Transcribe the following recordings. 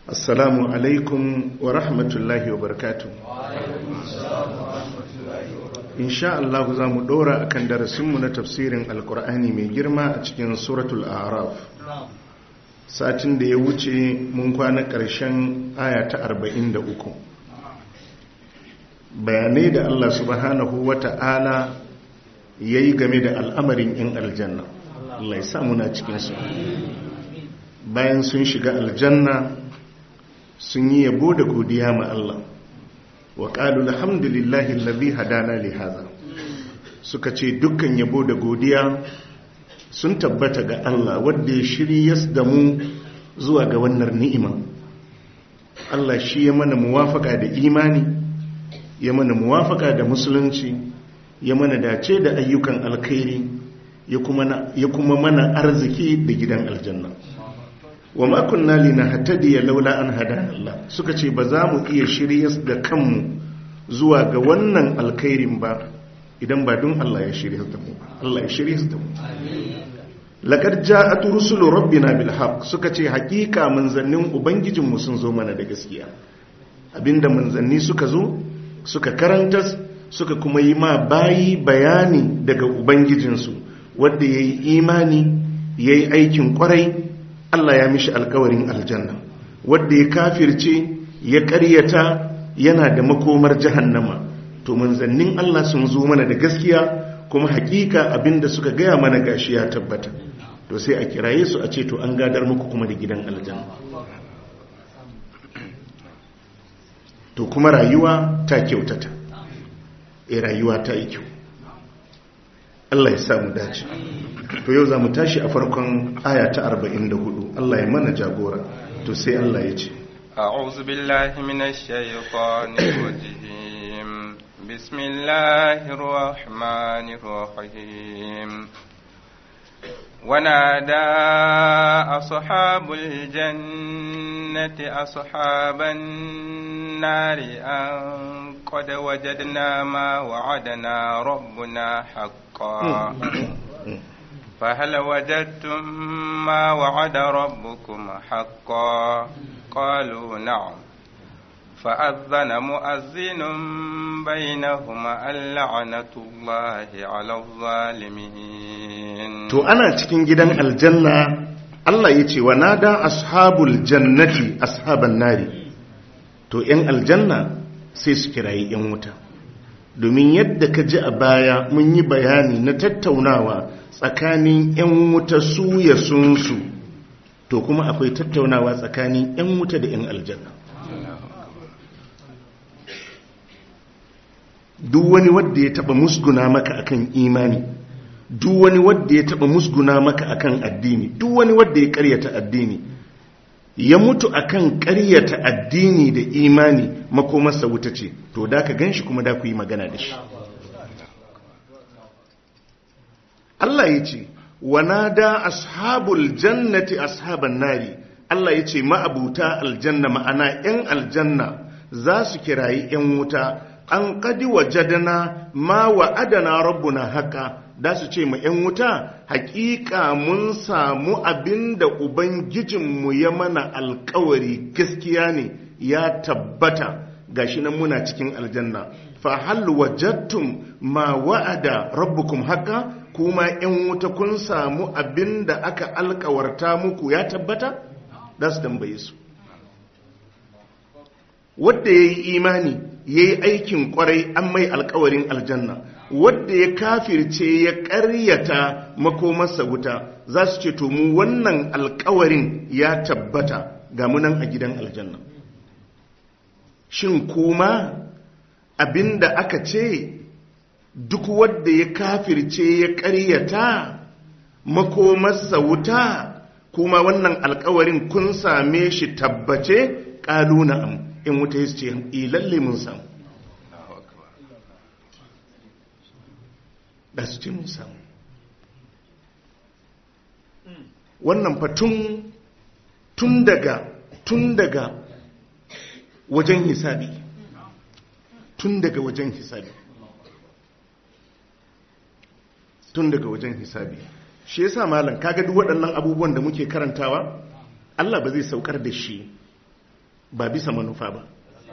assalamu alaikum wa rahmatullahi wa barakatu insha Allah za mu dora akan darasinmu na tafsirin alkur'ani mai girma a cikin suratul araf satin da ya wuce mun kwana ƙarshen aya ta 43 bayanai da Allah subhanahu wa ta'ala ya yi game da al'amarin 'yan aljanna Allah ya samu na cikinsu bayan sun shiga aljanna sun yi yabo da godiya ma Allah wa ƙalu alhamdulillahi lalzi hadana li haza suka ce dukkan yabo da godiya sun tabbata ga Allah wadda ya shiryas da mu zuwa ga wannan ni'ima Allah shi ya mana muwafaka da imani ya mana muwafaka da musulunci ya mana dace da ayyukan alkhairi ya kuma mana arziki da gidan aljanna wa ma kunna linahtadiya laula an hadana Allah suka ce ba za mu iya shiryas da kanmu zuwa ga wannan alkhairin ba idan ba don Allah ya shiryas da mu Allah ya shiryas da mu laqad ja'at rusulu rabbina bil haqq suka ce hakika manzannin ubangijin mu sun zo mana da gaskiya abinda manzanni suka zo suka karantas suka kuma yi ma bayi bayani daga ubangijinsu wanda yayi imani yayi aikin kwarai Allah ya mishi alkawarin aljanna wadda ya kafirce ya karyata yana da makomar jahannama to manzannin Allah sun zo mana da gaskiya kuma hakika abinda suka gaya mana gashi ya tabbata to sai a kiraye su a ce to an gadar muku kuma da gidan aljanna to kuma rayuwa ta kyautata e rayuwa ta yi kyau Allah ya samu dace to yau za mu tashi a farkon aya ta 44 Allah ya mana jagora to sai Allah ya ce أعوذ بالله من الشيطان الرجيم بسم الله الرحمن الرحيم ونادى أصحاب الجنة أصحاب النار أن قد وجدنا ما وعدنا ربنا حقا فهل وجدتم ما وعد ربكم حقا قالوا نعم فأذن مؤذن بينهما اللعنة الله على الظالمين to ana cikin gidan aljanna Allah ya ce wa nada ashabul jannati ashaban nari to ‘yan aljanna sai su kirayi ‘yan wuta domin yadda ka ji a baya mun yi bayani na tattaunawa tsakanin ‘yan wuta su ya sunsu to kuma akwai tattaunawa tsakanin ‘yan wuta da ‘yan aljanna duk wani wadda ya taba musguna maka akan imani duk wani wadda ya taba musguna maka akan addini duk wani wadda ya karyata addini ya mutu akan karyata addini da imani makomarsa wuta ce to da ka ganshi kuma da ku yi magana da shi Allah ya ce wanada ashabul jannati ashaban nari Allah ya ce ma'abuta aljanna ma'ana 'yan aljanna za su kirayi 'yan wuta an kadi wajadana ma wa'adana rabbuna haka da su ce ma 'yan wuta hakika mun samu abin da ubangijinmu ya mana alkawari gaskiya ne ya tabbata gashi nan muna cikin aljanna fa hal wajadtum ma wa'ada rabbukum haka kuma 'yan wuta kun samu abin da aka alkawarta muku ya tabbata da su tambaye su wadda ya yi imani ya yi aikin kwarai an mai alkawarin aljanna wadda ya kafirce ya karyata makomarsa wuta za su ce to mu wannan alkawarin ya tabbata ga munan a gidan aljanna shin kuma abinda aka ce duk wadda ya kafirce ya karyata makomarsa wuta kuma wannan alkawarin kun same shi tabbace ƙalu na'am in wuta ya ce ilalle mun samu da su ce mun samu wannan fatun tun daga tun daga wajen hisabi tun daga wajen hisabi tun daga wajen hisabi shi yasa malam kaga duk waɗannan abubuwan da muke karantawa Allah ba zai saukar da shi ba bisa manufa ba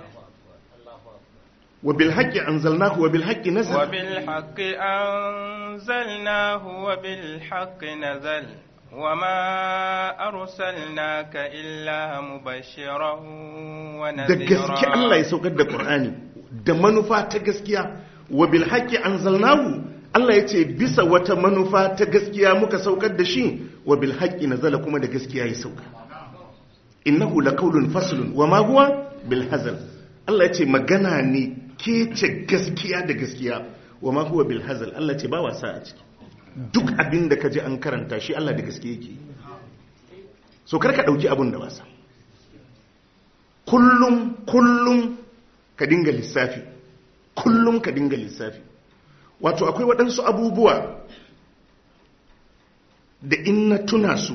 wa bil haqqi anzalnahu wa bil haqqi nazala وبالحق أنزلناه وبالحق نزل وما أرسلناك إلا مبشرا da gaske Allah ya ونذيرا saukar da Qur'ani da manufa ta gaskiya wa bil haqqi anzalnahu Allah ya ce bisa wata manufa ta gaskiya muka saukar da shi wa bil haqqi nazala kuma da gaskiya ya sauka innahu laqawlun faslun wa ma huwa bil hazal Allah ya ce magana ne ke ce gaskiya da gaskiya wa ma huwa bil hazal Allah ya ce ba wasa a ciki duk abin da ka ji an karanta shi Allah da gaske yake so kar ka dauki abun da wasa kullum kullum ka dinga lissafi kullum ka dinga lissafi wato akwai waɗansu abubuwa da in na tuna su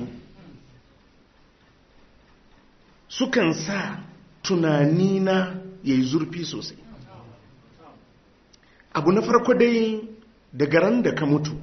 sukan sa tunanina ya yi zurfi sosai abu na farko dai daga ran da ka mutu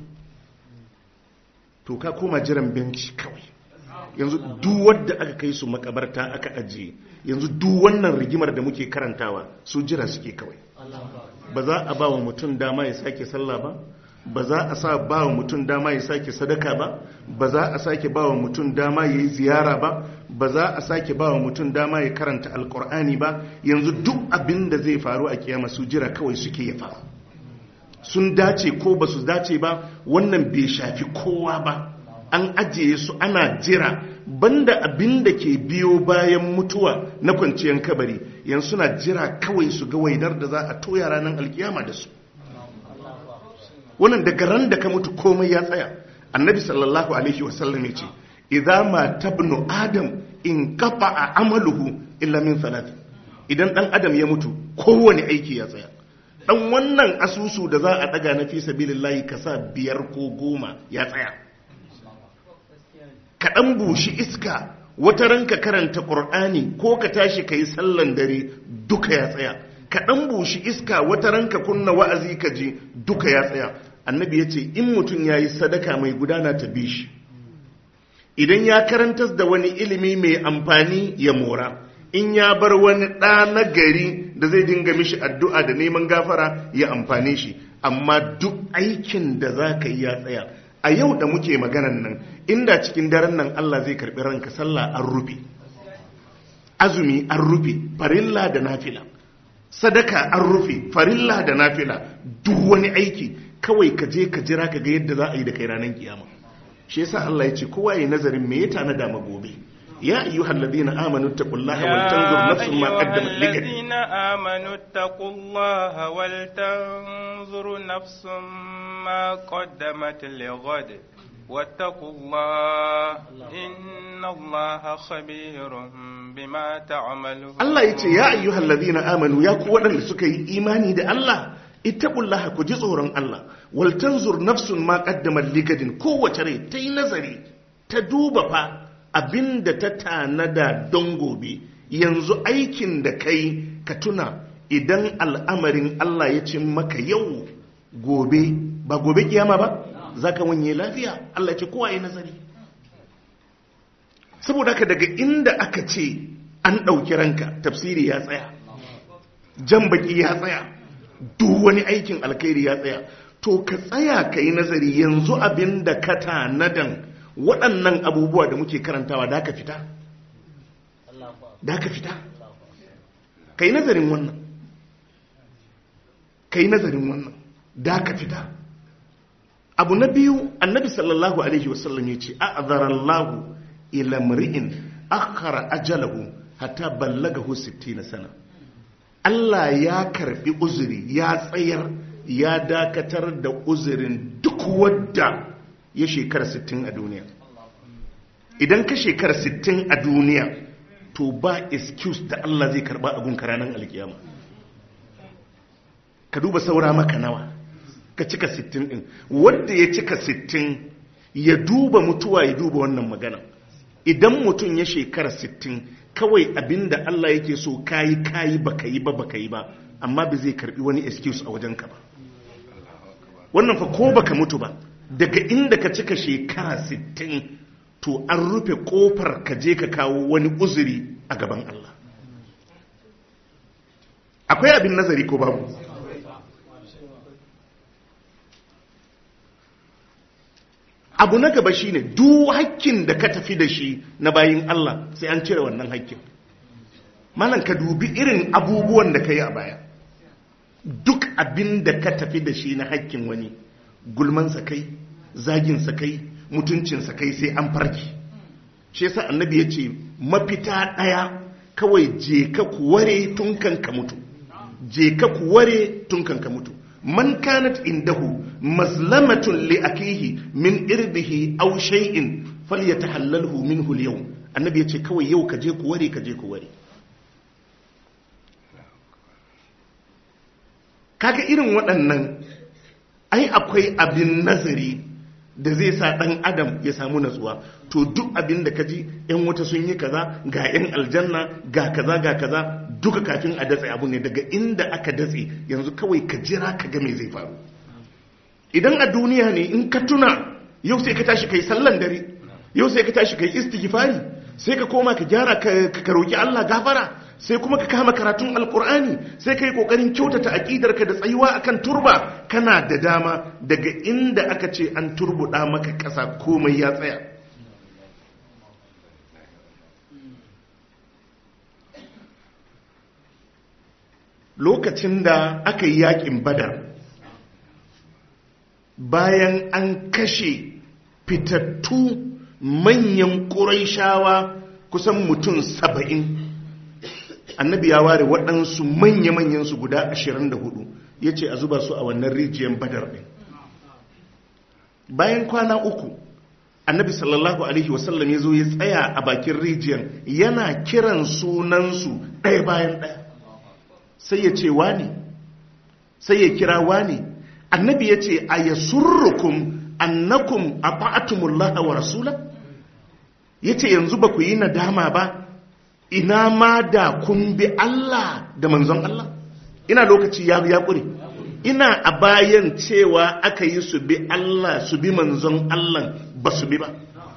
to ka koma jiran benci kawai yanzu duk wadda aka kai su makabarta aka ajiye yanzu duk wannan rigimar da muke karantawa su jira suke kawai ba za a ba wa mutum dama ya sake sallah ba ba za a sa ba wa mutum dama ya sake sadaka ba ba za a sake ba wa mutum dama ya yi ziyara ba ba za a sake ba wa mutum dama ya karanta alkur'ani ba yanzu duk abin da zai faru a kiyama su jira kawai suke ya faru sun dace ko ba su dace ba wannan bai shafi kowa ba an ajiye su ana jira banda abin da ke biyo bayan mutuwa na kwanciyar kabari yanzu suna jira kawai su ga wainar da za a toya ranar alkiyama da su wannan daga ran da ka mutu komai ya tsaya annabi sallallahu alaihi wasallam ya ce idza ma tabnu adam in a amaluhu illa min salat idan dan adam ya mutu kowane aiki ya tsaya dan wannan asusu da za a daga na fi sabilillahi ka sa biyar ko goma ya tsaya ka dan bushi iska wata ranka karanta qur'ani ko ka tashi kai sallan dare duka ya tsaya ka dan bushi iska wata ranka kunna wa'azi ka ji duka ya tsaya annabi ya ce in mutum ya yi sadaka mai gudana ta bi shi idan ya karantar da wani ilimi mai amfani ya mora in ya bar wani ɗa na gari da zai dinga mishi addu'a da neman gafara ya amfane shi amma duk aikin da za ka yi ya tsaya a yau da muke maganan nan inda cikin daren nan Allah zai karɓi ranka sallah an rufe azumi an rufe farilla da nafila sadaka an rufe farilla da nafila duk wani aiki kawai ka je ka jira ka ga yadda za a yi da kai ranar kiyama shi yasa Allah ya ce kowa yi nazarin me ya tanada ma gobe ya ayyuhal ladina amanu taqullaha wal tanzur nafsun ma qaddamat ligad الذين آمنوا اتقوا الله ولتنظر نفس ما قدمت لغد واتقوا الله إن الله خبير بما تعملون Allah ya ce ya ayyuhal ladina amanu ya ku waɗanda suka yi imani da Allah ittaqullaha ku ji tsoron Allah wal tanzur nafsun ma qaddamat ligadin kowace rai ta yi nazari ta duba fa abinda ta tanada don gobe yanzu aikin da kai ka tuna idan al'amarin Allah ya ce maka yau gobe ba gobe kiyama ba zaka wanye lafiya Allah ya ce kowa yi nazari saboda haka daga inda aka ce an ɗauki ranka tafsiri ya tsaya jan baki ya tsaya duk wani aikin alkhairi ya tsaya to ka tsaya ka yi nazari yanzu abin da ka tanadan waɗannan abubuwa da muke karantawa da ka fita da ka fita ka yi nazarin wannan ka yi nazarin wannan da ka fita abu na biyu annabi sallallahu alaihi wasallam ya ce a'azarallahu ila mri'in akhara ajalahu hatta ballagahu 60 sana Allah ya karbi uzuri ya tsayar ya dakatar da uzurin duk wadda ya shekara 60 a duniya idan ka shekara 60 a duniya to ba excuse da Allah zai karba abun ranar alkiyama ka duba saura maka nawa ka cika 60 din wanda ya cika 60 ya duba mutuwa ya duba wannan magana idan mutum ya shekara 60 kawai abinda Allah yake so kayi kayi baka yi ba baka yi ba amma ba zai karbi wani excuse a wajenka ba wannan fa ko baka mutu ba daga inda ka cika shekara 60 to an rufe kofar ka je ka kawo wani uzuri a gaban Allah akwai abin nazari ko babu abu na gaba shine duk hakkin da ka tafi da shi na bayin Allah sai an cire wannan hakkin malan ka dubi irin abubuwan da ka yi a baya duk abin da ka tafi da shi na hakkin wani gulmansa kai zaginsa kai mutuncinsa kai sai an farki shi yasa annabi ya ce mafita ɗaya kawai je ka kuware tun kan ka mutu je ka kuware tun kan ka mutu man kanat indahu mazlamatun li akihi min irbihi aw shay'in falyatahallalhu minhu al-yawm annabi ya ce kawai yau ka je kuware ka je kuware kaga irin waɗannan ai akwai abin nazari da zai sa ɗan adam ya samu natsuwa to duk abin da ka ji yan wuta sun yi kaza ga yan aljanna ga kaza ga kaza duka kafin a datse abu ne daga inda aka datse yanzu kawai ka jira ka ga me zai faru idan a duniya ne in ka tuna yau sai ka tashi kai sallan dare yau sai ka tashi kai istighfari sai ka koma ka gyara ka roki Allah gafara sai kuma ka kama karatun alkur'ani sai ka yi kokarin kyautata aƙidarka da tsayuwa akan turba kana da dama daga inda aka ce an turbuɗa maka ƙasa komai ya tsaya lokacin da aka yi yaƙin badar bayan an kashe fitattu manyan ƙuraishawa kusan mutum saba'in annabi ya ware waɗansu manya-manyansu guda 24 ya ce a zuba su a wannan rijiyar badar ɗin bayan kwana uku annabi sallallahu alaihi wasallam ya zo ya tsaya a bakin rijiyar yana kiran sunansu ɗaya bayan ɗaya sai ya ce wani sai ya kira wani annabi ya ce a ya surrukum annakum a ta'atumullaha wa rasula ya ce yanzu ba ku yi nadama ba ina ma da kun bi Allah da manzon Allah ina lokaci ya ya ƙure ina a bayan cewa aka yi su bi Allah su bi manzon Allah ba su bi ba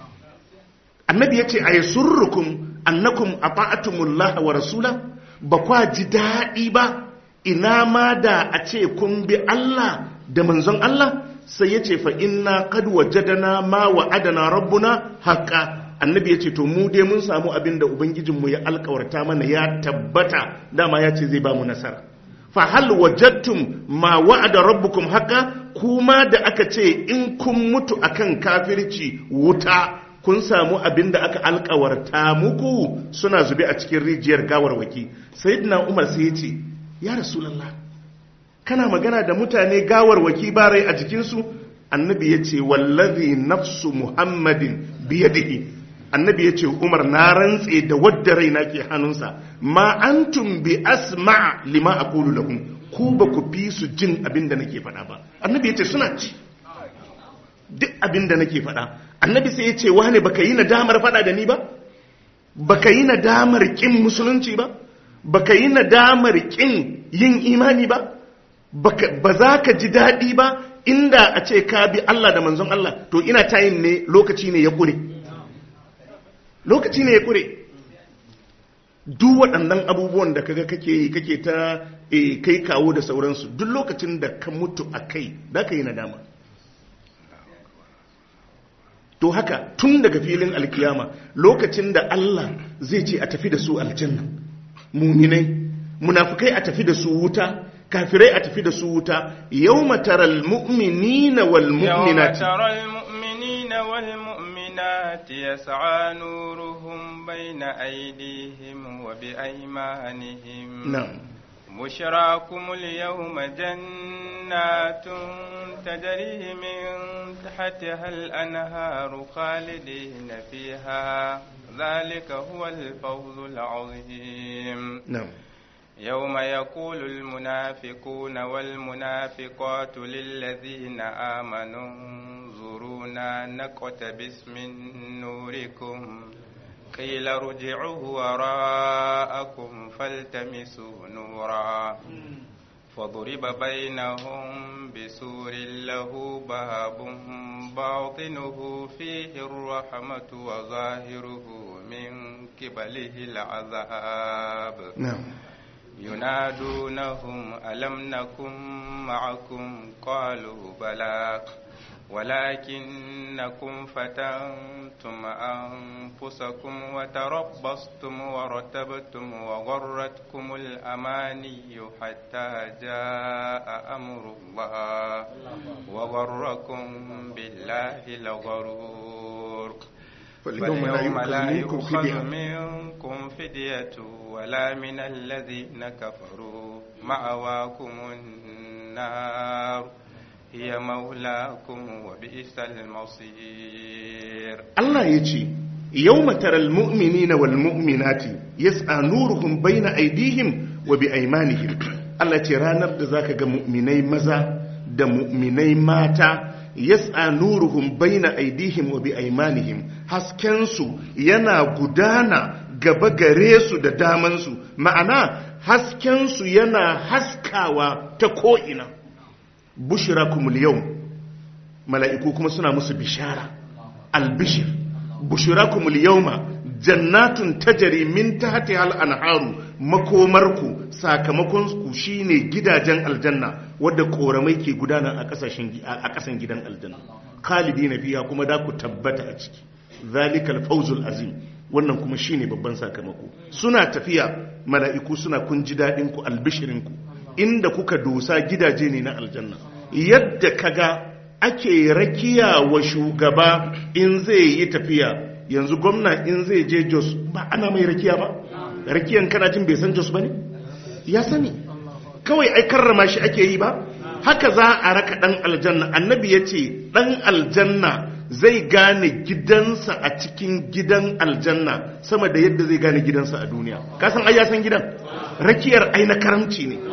annabi ya ce a yasurrukum annakum ata'atumullaha wa rasula ba kwa ji daɗi ba ina ma da a ce kun bi Allah da manzon Allah sai ya ce fa inna qad wajadana ma wa'adana rabbuna haqqan annabi ya ce to mu dai mun samu abin da ubangijinmu ya alkawarta mana ya tabbata dama ya ce zai ba mu nasara fa hal wajadtum ma wa'ada rabbukum haka kuma da aka ce in kun mutu akan kafirci wuta kun samu abin da aka alkawarta muku suna zube a cikin rijiyar gawarwaki sayyidina umar sai ya ce ya rasulullah kana magana da mutane gawarwaki ba rai a jikinsu annabi ya ce wallazi nafsu muhammadin biyadihi annabi ya ce umar na rantse da wadda raina ke hannunsa ma antum bi asma lima aqulu lahum ku ba ku fi su jin abin da nake faɗa ba annabi ya ce suna ci duk abin da nake faɗa annabi sai ya ce wane baka yi nadamar faɗa da ni ba baka yi nadamar kin musulunci ba baka yi nadamar kin yin imani ba ba za ka ji daɗi ba inda a ce ka bi Allah da manzon Allah to ina tayin ne lokaci ne ya ƙure lokaci ne ya kure duk waɗannan abubuwan da kaga kake yi kake ta e, kai kawo da sauransu duk lokacin da ka mutu a kai da ka yi nadama to haka tun daga filin alkiyama lokacin da Allah zai ce a tafi da su aljanna muminai munafukai a tafi da su wuta kafirai a tafi da su wuta yau mataral mu'minina wal mu'minati المؤمنات يسعى نورهم بين أيديهم وبأيمانهم نعم بشراكم اليوم جنات تجري من تحتها الأنهار خالدين فيها ذلك هو الفوز العظيم نعم يوم يقول المنافقون والمنافقات للذين آمنوا انظرونا نقتبس من نوركم قيل ارجعوا وراءكم فالتمسوا نورا فضرب بينهم بسور له باب باطنه فيه الرحمة وظاهره من قبله العذاب نعم ينادونهم ألم نكن معكم قالوا بلى ولكنكم فتنتم أنفسكم وتربصتم ورتبتم وغرتكم الأماني حتى جاء أمر الله وغركم بالله الغرور فاليوم لا يؤخذ منكم فدية منكم فدية ولا من الذين كفروا مأواكم النار هي مولاكم وبئس المصير Allah ya ce, Yau mataral mu'mini na wal mu'minati, yas'a nuruhum baina aidihim wa bi aimanihim. Allah ce ranar da zaka ga mu'minai maza da mu'minai mata, yas'a nuruhum baina aidihim wa bi aimanihim. Haskensu yana gudana gaba gare su da damansu, ma'ana haskensu yana haskawa ta ko'ina. Bushirakumul yau, mala'iku kuma suna musu bishara. albishir bushirakumul yawma jannatun tajri min tahtiha al-anharu makomarku sakamakon ku shine gidajen aljanna wadda koramai ke gudana a kasashen a kasan gidan aljanna khalidina fiha kuma da ku tabbata a ciki zalikal fawzul azim wannan kuma shine babban sakamako suna tafiya mala'iku suna kun ji dadin ku albishirin ku inda kuka dosa gidaje ne na aljanna yadda kaga ake rakiya wa shugaba in zai yi tafiya yanzu gwamna in zai je jos ba ana mai rakiya ba rakiyan kana jin bai san jos ba ne ya sani kawai ai karrama shi ake yi ba haka za a raka dan aljanna annabi ya ce dan aljanna zai gane gidansa a cikin gidan aljanna sama da yadda zai gane gidansa a duniya kasan ai ya san gidan rakiyar ai na karamci ne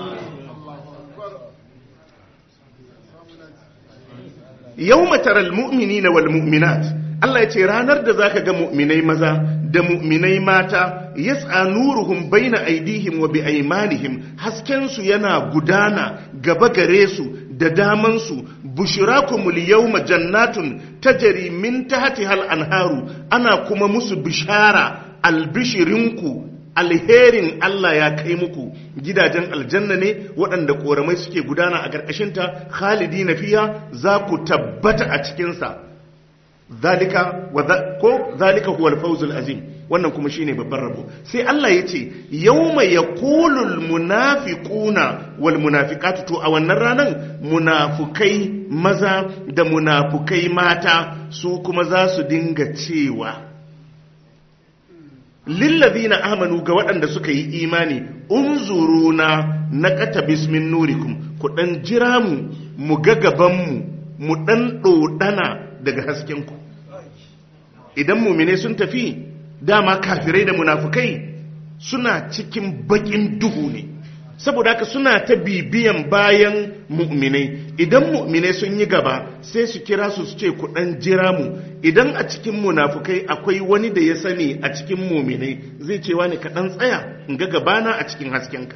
yau mataral mu'mini na wal mu'minat Allah ya ce ranar da zaka ga mu'minai maza da mu'minai mata yas'a nuruhum baina aidihim wa bi aymanihim hasken su yana gudana gaba gare su da daman su bushrakumul yawma jannatun tajri min tahtiha al-anharu ana kuma musu bishara albishirinku alherin Allah ya kai muku gidajen aljanna ne waɗanda ƙoramai suke gudana a ƙarƙashinta khalidi na fiya za ku tabbata a cikinsa zalika ko zalika huwal fawzul azim wannan kuma shine babban rabo sai Allah ya ce yawma yaqulul munafiquna wal munafiqatu to a wannan ranan munafukai maza da munafukai mata su kuma za su dinga cewa lillazina amanu ga waɗanda suka yi imani unzuruna na kata bismin nurikum ku ɗan jira mu mu ga gabanmu mu ɗan ɗoɗana daga haskenku idan mumine sun tafi dama kafirai da munafukai suna cikin baƙin duhu ne saboda haka suna ta bibiyan bayan mu'minai idan mu'minai sun yi gaba sai su kira su su ce ku dan jira mu idan a cikin munafukai akwai wani da ya sani a cikin mu'minai zai ce wani ka dan tsaya in ga gabana a cikin haskenka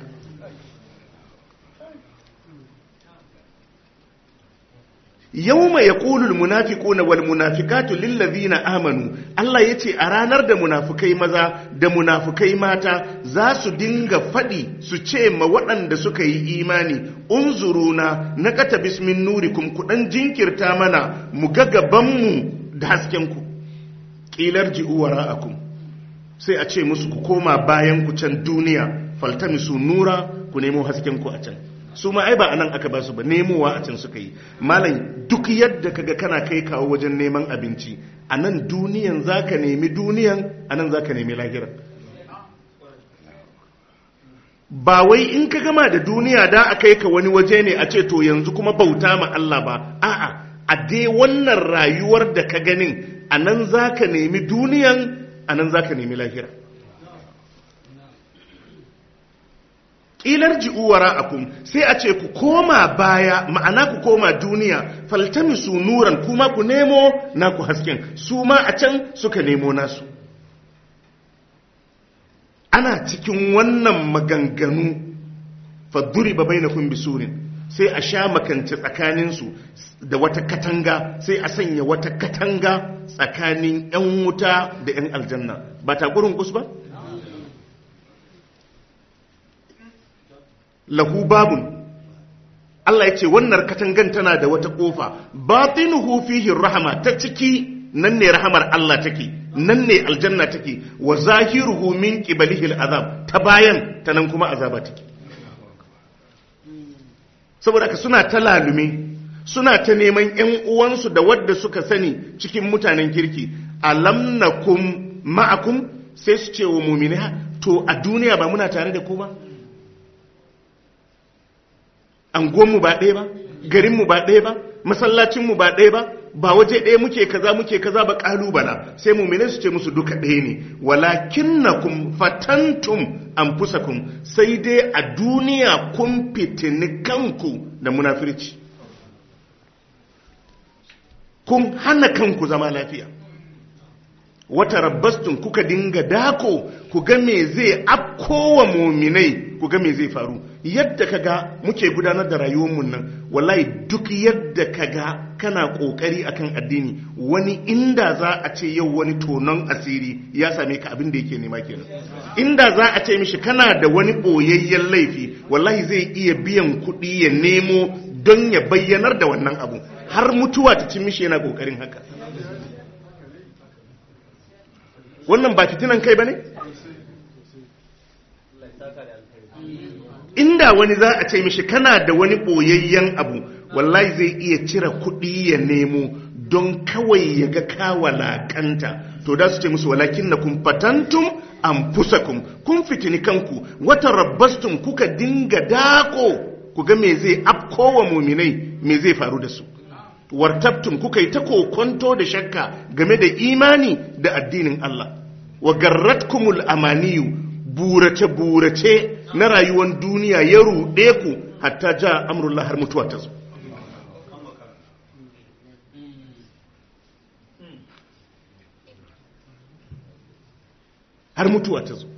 yawma yaqulu almunafiquna walmunafiqatu lillazina amanu Allah yace a ranar da munafukai maza da munafukai mata za su dinga fadi su ce ma waɗanda suka yi imani unzuruna naqata bismin nurikum ku dan jinkirta mana mu ga gaban mu da hasken ku qilar ji'u wara'akum sai a ce musu ku koma bayan ku can duniya faltamisu nura ku nemo hasken ku a can su ma ai ba anan aka ba su ba nemowa a can suka yi malam duk yadda kaga kana kai kawo wajen neman abinci a nan duniyan zaka nemi duniyan a nan zaka nemi lahiran ba wai in ka gama da duniya da a kai ka wani waje ne a ce to yanzu kuma bauta ma Allah ba a'a a dai wannan rayuwar da ka ganin a nan zaka nemi duniyan a nan zaka nemi lahira ilar ji'uwara akum sai a ce ku koma baya ma'ana ku koma duniya faltamisu nuran kuma ku nemo naku hasken su ma a can suka nemo nasu ana cikin wannan maganganu fadduri ba bai na bisurin sai a sha makance tsakaninsu da wata katanga sai a sanya wata katanga tsakanin 'yan wuta da 'yan aljanna ba ta gurin kus ba? lahu babun Allah ya ce wannan katangan tana da wata kofa batinuhu fihi rahama ta ciki nan ne rahamar Allah take nan ne aljanna take wa zahiruhu min qibalihi al'azab ta bayan ta nan kuma azaba take saboda ka suna ta lalume suna ta neman ƴan uwansu da wadda suka sani cikin mutanen kirki alam nakum ma'akum sai su ce wa mu'mina to a duniya ba muna tare da ku ba anguwanmu ba ɗaya ba garinmu ba ɗaya ba masallacinmu ba ɗaya ba ba waje ɗaya muke kaza muke kaza ba ƙalubala sai mumine su ce musu duka ɗaya ne walakin na kun fatantum an kun sai dai a duniya kun fitini kanku da munafirci kun hana kanku zama lafiya wata rabbastun kuka dinga dako ku ga me zai afkowa muminai ku ga me zai faru yadda kaga muke gudanar da rayuwarmu nan wallahi duk yadda kaga kana kokari akan addini wani inda za a ce yau wani tonon asiri ya same ka abin da yake nema kenan inda za a ce mishi kana da wani boyayyen laifi wallahi zai iya biyan kuɗi ya nemo don ya bayyanar da wannan abu har mutuwa ta cin mishi yana kokarin haka wannan ba fitinan kai ba ne? inda wani za a ce mishi kana da wani ɓoyayyen abu wallahi zai iya cire kuɗi ya nemo don kawai ya ga kawalakanta to da su ce musu walakin na kun fatantum an fusakun kun fitini kanku wata rabbastun kuka dinga dako ku ga me zai afkowa muminai me zai faru da su wartabtum kuka yi ta kokonto da shakka game da imani da addinin Allah wa garratkumul amaniyu burace burace na rayuwar duniya ya ruɗe ku hatta ja amrullah har mutuwa ta zo har mutuwa ta zo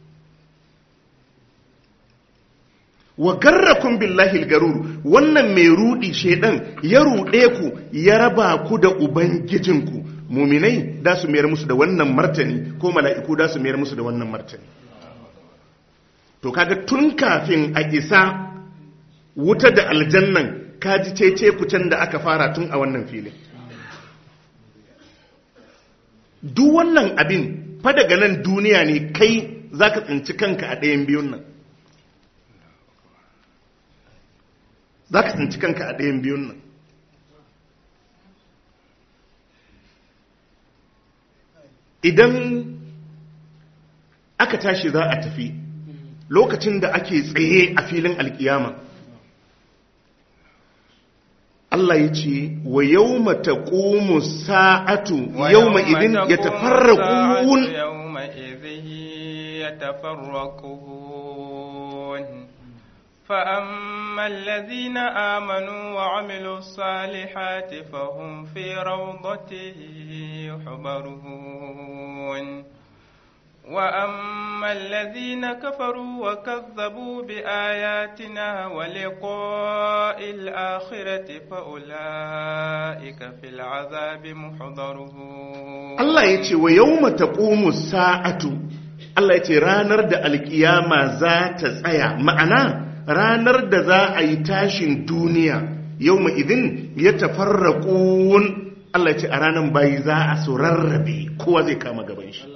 wa garrakun billahi garuru wannan mai rudi shedan ya rude ku ya raba ku da ubangijinku muminai da su mayar musu da wannan martani ko mala'iku da su mayar musu da wannan martani to kaga tun kafin a isa wuta da aljannan kaji cece kucen da aka fara tun a wannan filin duk wannan abin fa daga nan duniya ne kai zaka tsinci kanka a ɗayan biyun nan za ka tsinci kanka a ɗayan biyun nan idan aka tashi za a tafi lokacin da ake tsaye a filin alkiyama Allah ya ce wa yau mata ƙomu sa'atu yau ma idin ya tafarraƙun فأما الذين آمنوا وعملوا الصالحات فهم في روضة يحبرون وأما الذين كفروا وكذبوا بآياتنا ولقاء الآخرة فأولئك في العذاب محضرون الله يتي ويوم تقوم الساعة الله يتي رانر دا القيامة ذات سايا معنا ranar da za a yi tashin duniya yau ma idin ya tafarraƙun Allah ce a ranar bayi za a su rarrabe kowa zai kama gaban shi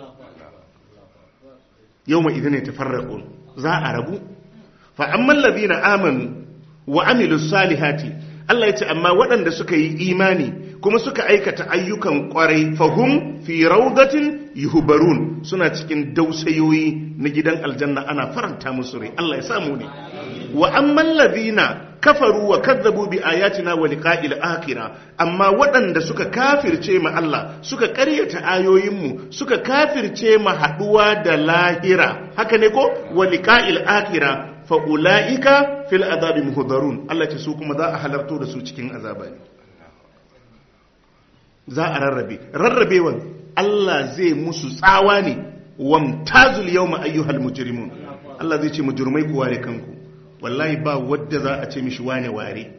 yau ma idin ya tafarraƙun za a rabu fa'amman na amanu wa amilu salihati Allah ya ce amma waɗanda suka yi imani kuma suka aikata ayyukan ƙwarai fahum fi raudatin yuhubarun suna cikin dausayoyi na gidan aljanna ana faranta musu rai Allah ya samu ne wa amman ladina kafaru wa kazzabu bi ayatina wa liqa'il akhirah amma waɗanda suka kafirce ma Allah suka ƙaryata ayoyinmu suka kafirce ma haduwa da lahira haka ne ko wa liqa'il akhirah fa ulaika fil azabi muhdarun Allah ce su kuma za a halarto da su cikin azaba ne za a rarrabe rarrabewan Allah zai musu tsawa ne wamtazul yawma ayyuhal mujrimun Allah zai ce mujrimai ku ware kanku wallahi ba wadda za a ce mishi wane ware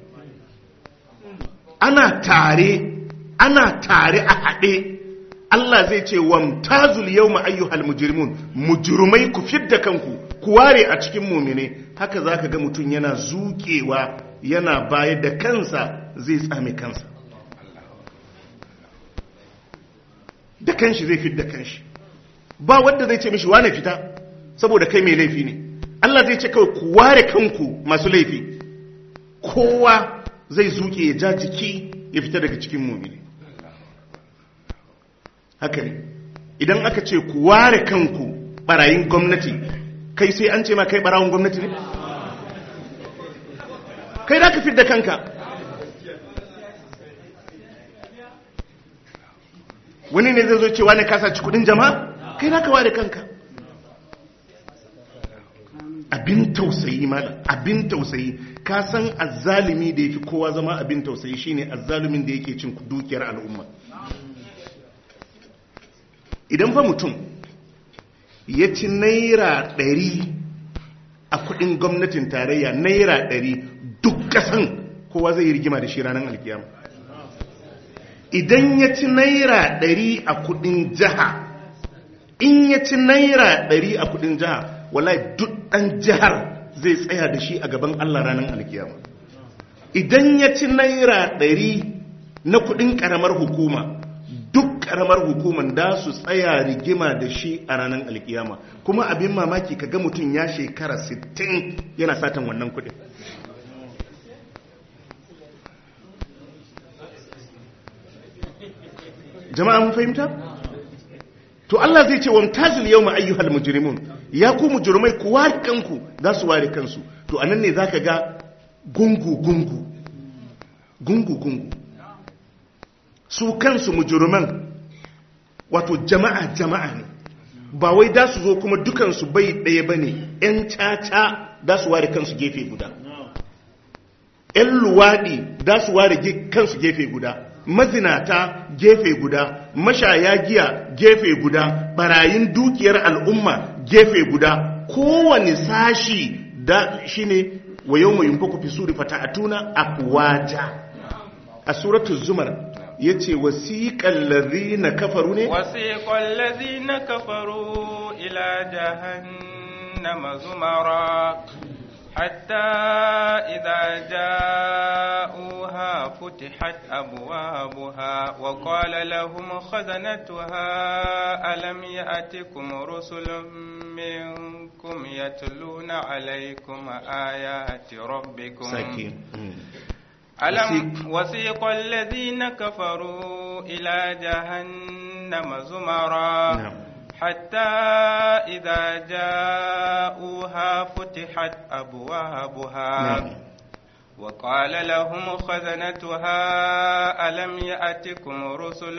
ana tare ana tare a haɗe Allah zai ce wamtazul yawma ayyuhal mujrimun mujrimai ku fidda kanku ku ware a cikin mumine haka zaka ga mutum yana zukewa yana bayar da kansa zai tsame kansa da kanshi zai fit da kanshi ba wanda zai ce mishi wane fita saboda kai mai laifi ne Allah zai ce kawai ku ware kanku masu laifi kowa zai zuke ya ja jiki ya fita daga cikin mumini haka ne idan aka ce ku ware kanku barayin gwamnati kai sai an ce ma kai barawun gwamnati ne kai da ka da kanka wani ne zai zo cewa ne kasa ci kudin jama'a kai da ka ware kanka abin tausayi malam abin tausayi ka san azzalimi da yafi kowa zama abin tausayi shine azzalumin da yake cin dukiyar al'umma idan fa mutum ya ci naira ɗari a kudin gwamnatin tarayya naira ɗari duk ƙasan kowa zai yi rigima da shi ranar alkiyama idan ya ci naira ɗari a kudin jiha in ya ci naira ɗari a kudin jiha wallahi duk ɗan jihar zai tsaya da shi a gaban Allah ranar alkiyama idan ya ci naira ɗari na kuɗin ƙaramar hukuma duk ƙaramar hukuman da su tsaya rigima da shi a ranar alkiyama kuma abin mamaki kaga mutum ya shekara 60 yana satan wannan kuɗin jama'a mun fahimta? to Allah zai ce wamtazil yawma ayyuhal mujrimun ya ku mujrimai ku ware kanku za su ware kansu to anan ne zaka ga gungu gungu gungu gungu su kansu mujriman wato jama'a jama'a ne ba wai da su zo kuma dukansu bai ɗaya bane yan caca da su ware kansu gefe guda yan luwadi da su ware kansu gefe guda mazinata gefe guda mashaya giya gefe guda barayin dukiyar al'umma gefe guda kowane sashi da shine wa yawma yunfaku fi suri fata'atuna afwaja a suratul zumar yace wasiqal ladhina kafaru ne wasiqal ladhina kafaru ila jahannama zumara حتى إذا جاءوها فتحت أبوابها وقال لهم خزنتها ألم يأتكم رسل منكم يتلون عليكم آيات ربكم ساكين ألم وسيق الذين كفروا إلى جهنم زمرا نعم حتى إذا جاءوها فتحت أبوابها نعم وقال لهم خزنتها ألم يأتكم رسل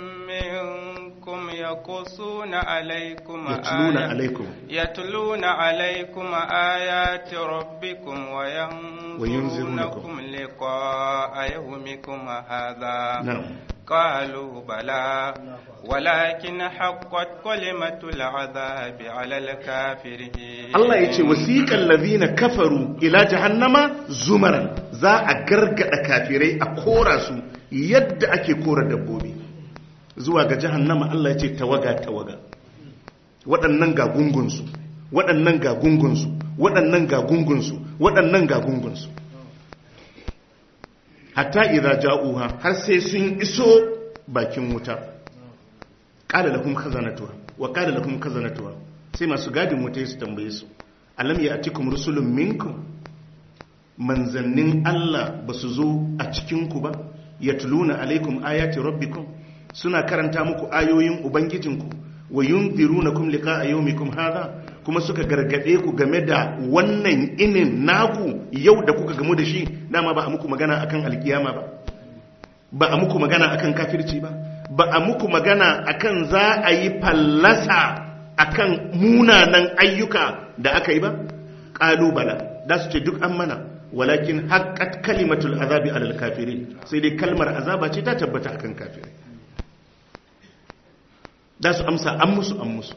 منكم يقصون عليكم يتلون آيات عليكم يتلون عليكم آيات ربكم وينذرونكم. وينذرونكم لقاء يومكم هذا نعم قالوا بلى ولكن حقت كلمة العذاب على الكافرين Allah ya ce wasiƙan lazina kafaru ila jahannama zumaran za a gargada kafirai a kora su yadda ake kora dabbobi zuwa ga jahannama Allah ya ce tawaga tawaga waɗannan ga gungunsu waɗannan ga gungunsu waɗannan ga gungunsu waɗannan ga gungunsu hatta idza ja'uha har sai sun iso bakin wuta qala lakum khazanatuha wa qala lakum khazanatuha sai masu gadin wuta su tambaye su alam ya'tikum rusulun minkum manzannin Allah ba su zo a cikin ku ba yatluna alaikum ayati rabbikum suna karanta muku ayoyin ubangijinku wa yunzirunakum liqa'a yawmikum hadha kuma suka gargade ku game da wannan inin naku yau da kuka gamu da shi dama ba a muku magana akan alkiyama ba ba a muku magana akan kafirci ba ba a muku magana akan za a yi fallasa akan munanan ayyuka da aka yi ba ƙalubala da su ce duk an mana walakin haƙƙat kalimatul azabi alal kafirin sai dai kalmar azaba ce ta tabbata akan kafirai da su amsa an musu an musu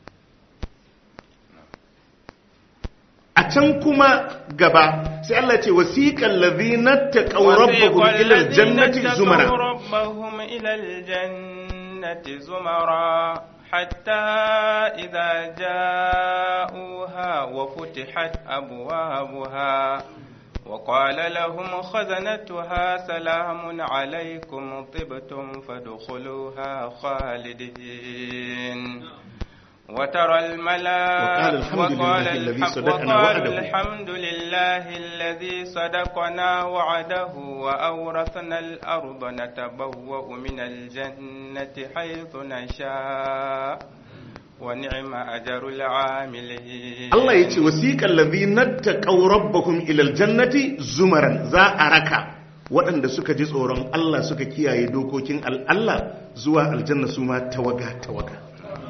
a can kuma gaba sai Allah ce wasiqal ladhina taqaw rabbahum ila aljannati zumara ربهم إلى الجنة زمرا حتى إذا جاءوها وفتحت أبوابها وقال لهم خزنتها سلام عليكم طبتم فادخلوها خالدين وترى الملائكة وقال الحمد لله الذي صدقنا وقالوا وعده. الحمد لله الذي صدقنا وعده وأورثنا الأرض نتبوأ من الجنة حيث نشاء ونعم أجر العاملين Allah ya ce wasiƙan lazinar ta ƙaurabbahun ilal jannati zumaran za a raka waɗanda suka ji tsoron Allah suka kiyaye dokokin Allah zuwa aljanna su ma tawaga-tawaga.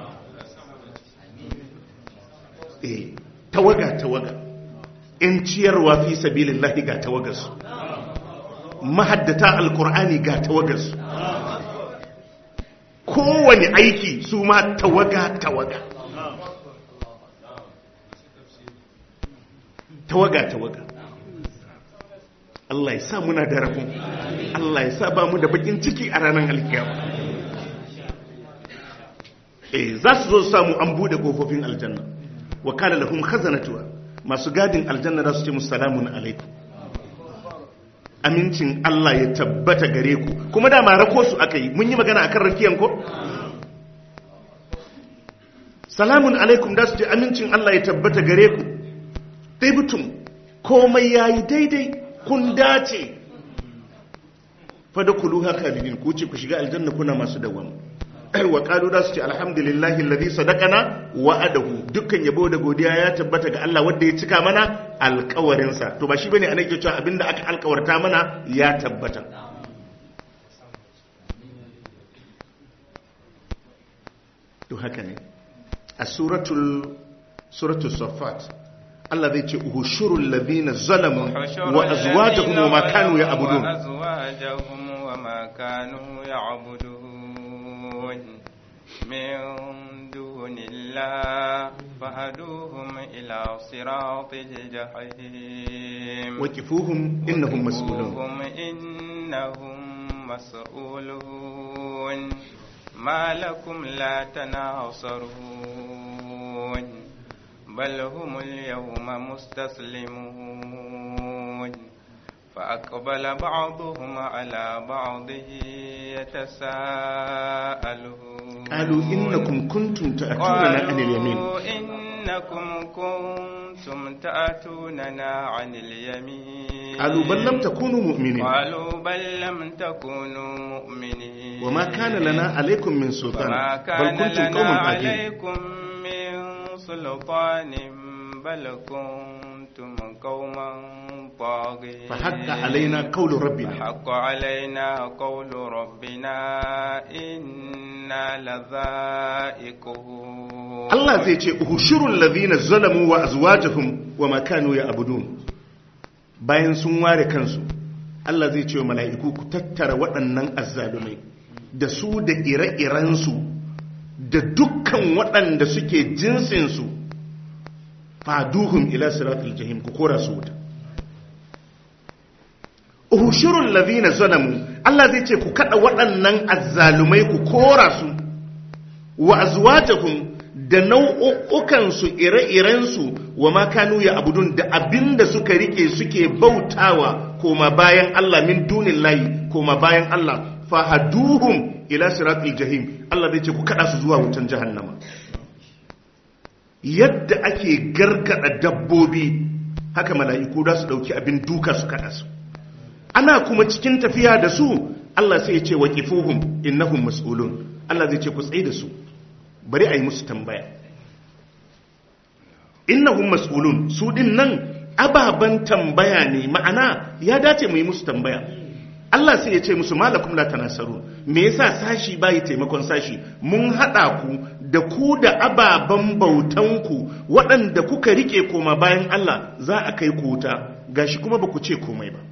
Eh, tawaga-tawaga. ‘Yan ciyarwa fi sabilin lahi ga tawagarsu, mahaddata alkur'ani ga tawagarsu, kowane aiki su ma tawaga-tawaga. tawaga-tawaga Allah ya sa muna da rafin Allah ya sa ba mu da bakin ciki a ranar alkiyama eh za su zo su samu an bude kofofin aljanna wa kana lahum khazanatuha masu gadin aljanna za su ce musu salamun alaikum amincin Allah ya tabbata gare ku kuma da ma rako su aka yi mun yi magana akan rakiyan ko salamun alaikum da su ce amincin Allah ya tabbata gare ku ɗaibutum komai ya yi daidai kun dace fada kulu haka lidin ku ce ku shiga aljanna kuna masu dawam wa ƙalu da su ce alhamdulillahi lalzi sadakana wa'adahu dukkan yabo da godiya ya tabbata ga Allah wanda ya cika mana alkawarinsa to ba shi bane ana ke cewa abinda aka alkawarta mana ya tabbata to haka ne a suratul suratul safat Allah zai ce uhushurul ladhina zalamu wa azwajuhum wa ma kanu ya'budun وأزواجهم وما كانوا يعبدون من دون الله فهدوهم إلى صراط الجحيم waqifuhum innahum mas'ulun وقوهم إنهم مسؤولون ما لكم لا تناصرون بل هم اليوم مستسلمون فأقبل بعضهم على بعض يتساءلون qalu innakum kuntum ta'tuna 'anil yamin قالوا إنكم كنتم تأتوننا عن اليمين qalu bal lam takunu mu'minin قالوا بل لم تكونوا مؤمنين وما كان لنا عليكم من سلطان وما بل كان كنتم لنا قوما طاغين عليكم من سلطان بل كنتم قوما طاغين فحق علينا قول ربنا فحق علينا قول ربنا إنا لذائقون Allah zai ce uhushurul ladhina zalamu wa azwajuhum wa ma kanu ya'budun bayan sun ware kansu Allah zai ce wa mala'iku ku tattara waɗannan azzalumai da su da ire-irensu da dukkan waɗanda suke jinsinsu faduhum ila siratul jahim ku kora su wuta uhushurul ladhina zalamu Allah zai ce ku kada waɗannan azzalumai ku kora su wa azwajuhum da nau'ukansu ire-irensu wa makanu ya abudun da abinda suka rike suke bautawa koma bayan Allah min dunin layi koma bayan Allah fahaduhum ila siratul jahim Allah zai ce ku kada su zuwa wutan jahannama yadda ake gargada dabbobi haka mala'iku da su dauki abin duka su kada su ana kuma cikin tafiya da su Allah sai ya ce waqifuhum innahum mas'ulun Allah zai ce ku tsaye da su bari a yi musu tambaya innahum mas'ulun su din nan ababan tambaya ne ma'ana ya dace mu yi musu tambaya Allah sai ya ce musu malakum la tanasaru me yasa sashi bayi taimakon sashi mun hada ku da ku da ababan bautan ku waɗanda kuka rike koma bayan Allah za a kai ku wuta gashi kuma ba ku ce komai ba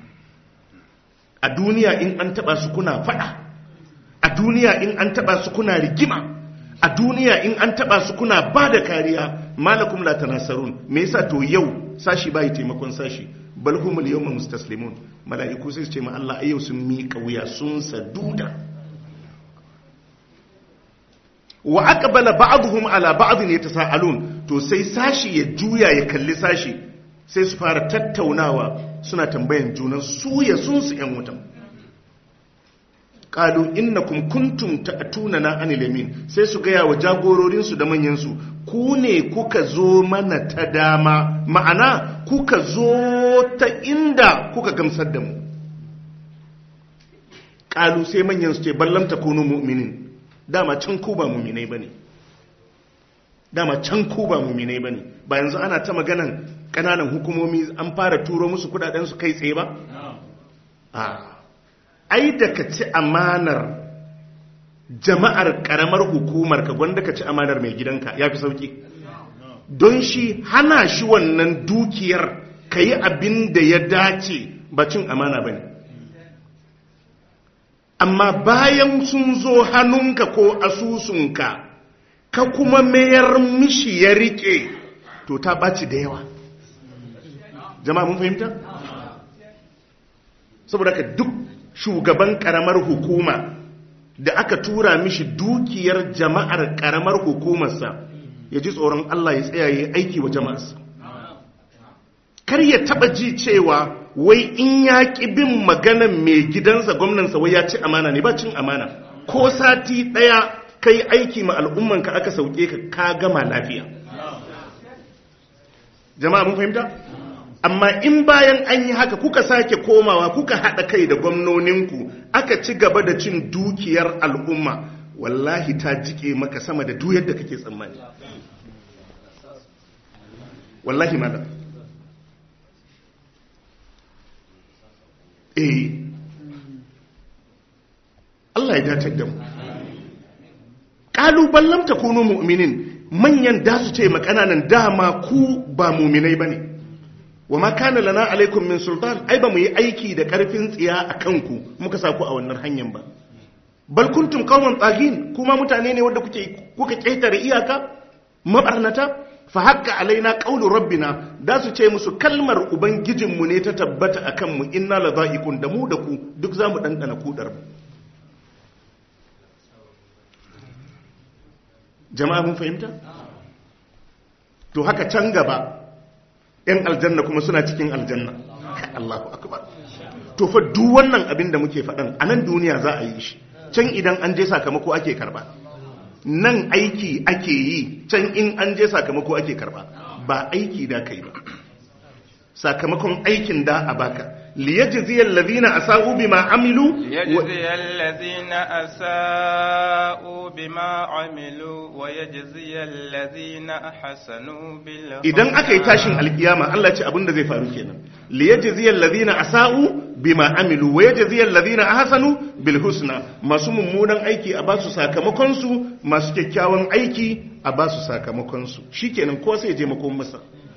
a duniya in an taba su kuna fada a duniya in an taba su kuna rigima a duniya in an taba su kuna ba da kariya malakum la tanasarun me yasa to yau sashi bai taimakon sashi bal humul yawma mustaslimun mala'iku sai su ce ma Allah ayyau sun miƙa wuya sun saduda wa aqbala ba'dhum ala ba'dhin yatasaalun to sai sashi ya juya ya kalli sashi sai su fara tattaunawa suna tambayan junan su ya sun su yan wutan qalu innakum kuntum ta'tunana anil yamin sai su gaya wa jagororin su da manyan su ku ne kuka zo mana ta dama ma'ana kuka zo ta inda kuka gamsar da mu qalu sai manyan su ce ballam takunu mu'minin dama can ku ba mu'minai bane dama can ku ba mu'minai bane ba yanzu ana ta maganan kananan hukumomi an fara turo musu kudaden su kai tsaye ba a ai da ka ci amanar jama'ar karamar hukumar ka gwanda ka ci amanar mai gidanka ya fi sauki don shi hana shi wannan dukiyar ka yi abin da ya dace ba cin amana ba ne amma bayan sun zo hannunka ko asusunka ka kuma mayar mishi ya rike to ta ɓaci da yawa jama'a mun fahimta? saboda ka duk shugaban karamar hukuma da aka tura mishi dukiyar jama'ar karamar hukumarsa ya ji tsoron Allah ya tsaya ya aiki wa jama'arsa kar ya taba ji cewa wai in ya ƙi bin maganan mai gidansa gwamnansa wai ya ci amana ne ba cin amana ko sati ɗaya kai aiki ma al'ummanka aka sauke ka ka gama lafiya jama'a mun fahimta? amma in bayan an yi haka kuka sake komawa kuka haɗa kai da gwamnoninku aka ci gaba da cin dukiyar al'umma wallahi ta jike maka sama da duyar da kake tsammani wallahi mada eh Allah ya datar da mu ƙalubalen ta kuno mu'minin manyan da su ce makananan dama ku ba muminai ba ne wa ma kana lana alaikum min sultan ai ba mu yi aiki da karfin tsiya a kanku muka sa ku a wannan hanyar ba bal kuntum qauman tsagin kuma mutane ne wanda kuke kuka ketare iyaka mabarnata fa haqqa alaina qawlu rabbina da su ce musu kalmar ubangijin mu ne ta tabbata akan mu inna la dha'iqun da mu da ku duk zamu dandana kudar jama'a mun fahimta to haka can gaba ‘yan aljanna kuma suna cikin aljanna Allahu akbar to fa duk wannan abin da muke faɗan a nan duniya za a yi shi can idan an je sakamako ake karba nan aiki ake yi can in an je sakamako ake karba ba aiki da kai ba sakamakon aikin da a baka liyajziyal ladina asau bima amilu liyajziyal ladina asau bima amilu wa yajziyal ladina ahsanu bil idan aka yi tashin alkiyama Allah ce abinda zai faru kenan liyajziyal ladina asau bima amilu wa yajziyal ladina ahsanu bil husna masu mummunan aiki a basu sakamakon su masu kyakkyawan aiki a basu sakamakon su shikenan ko sai je makon masa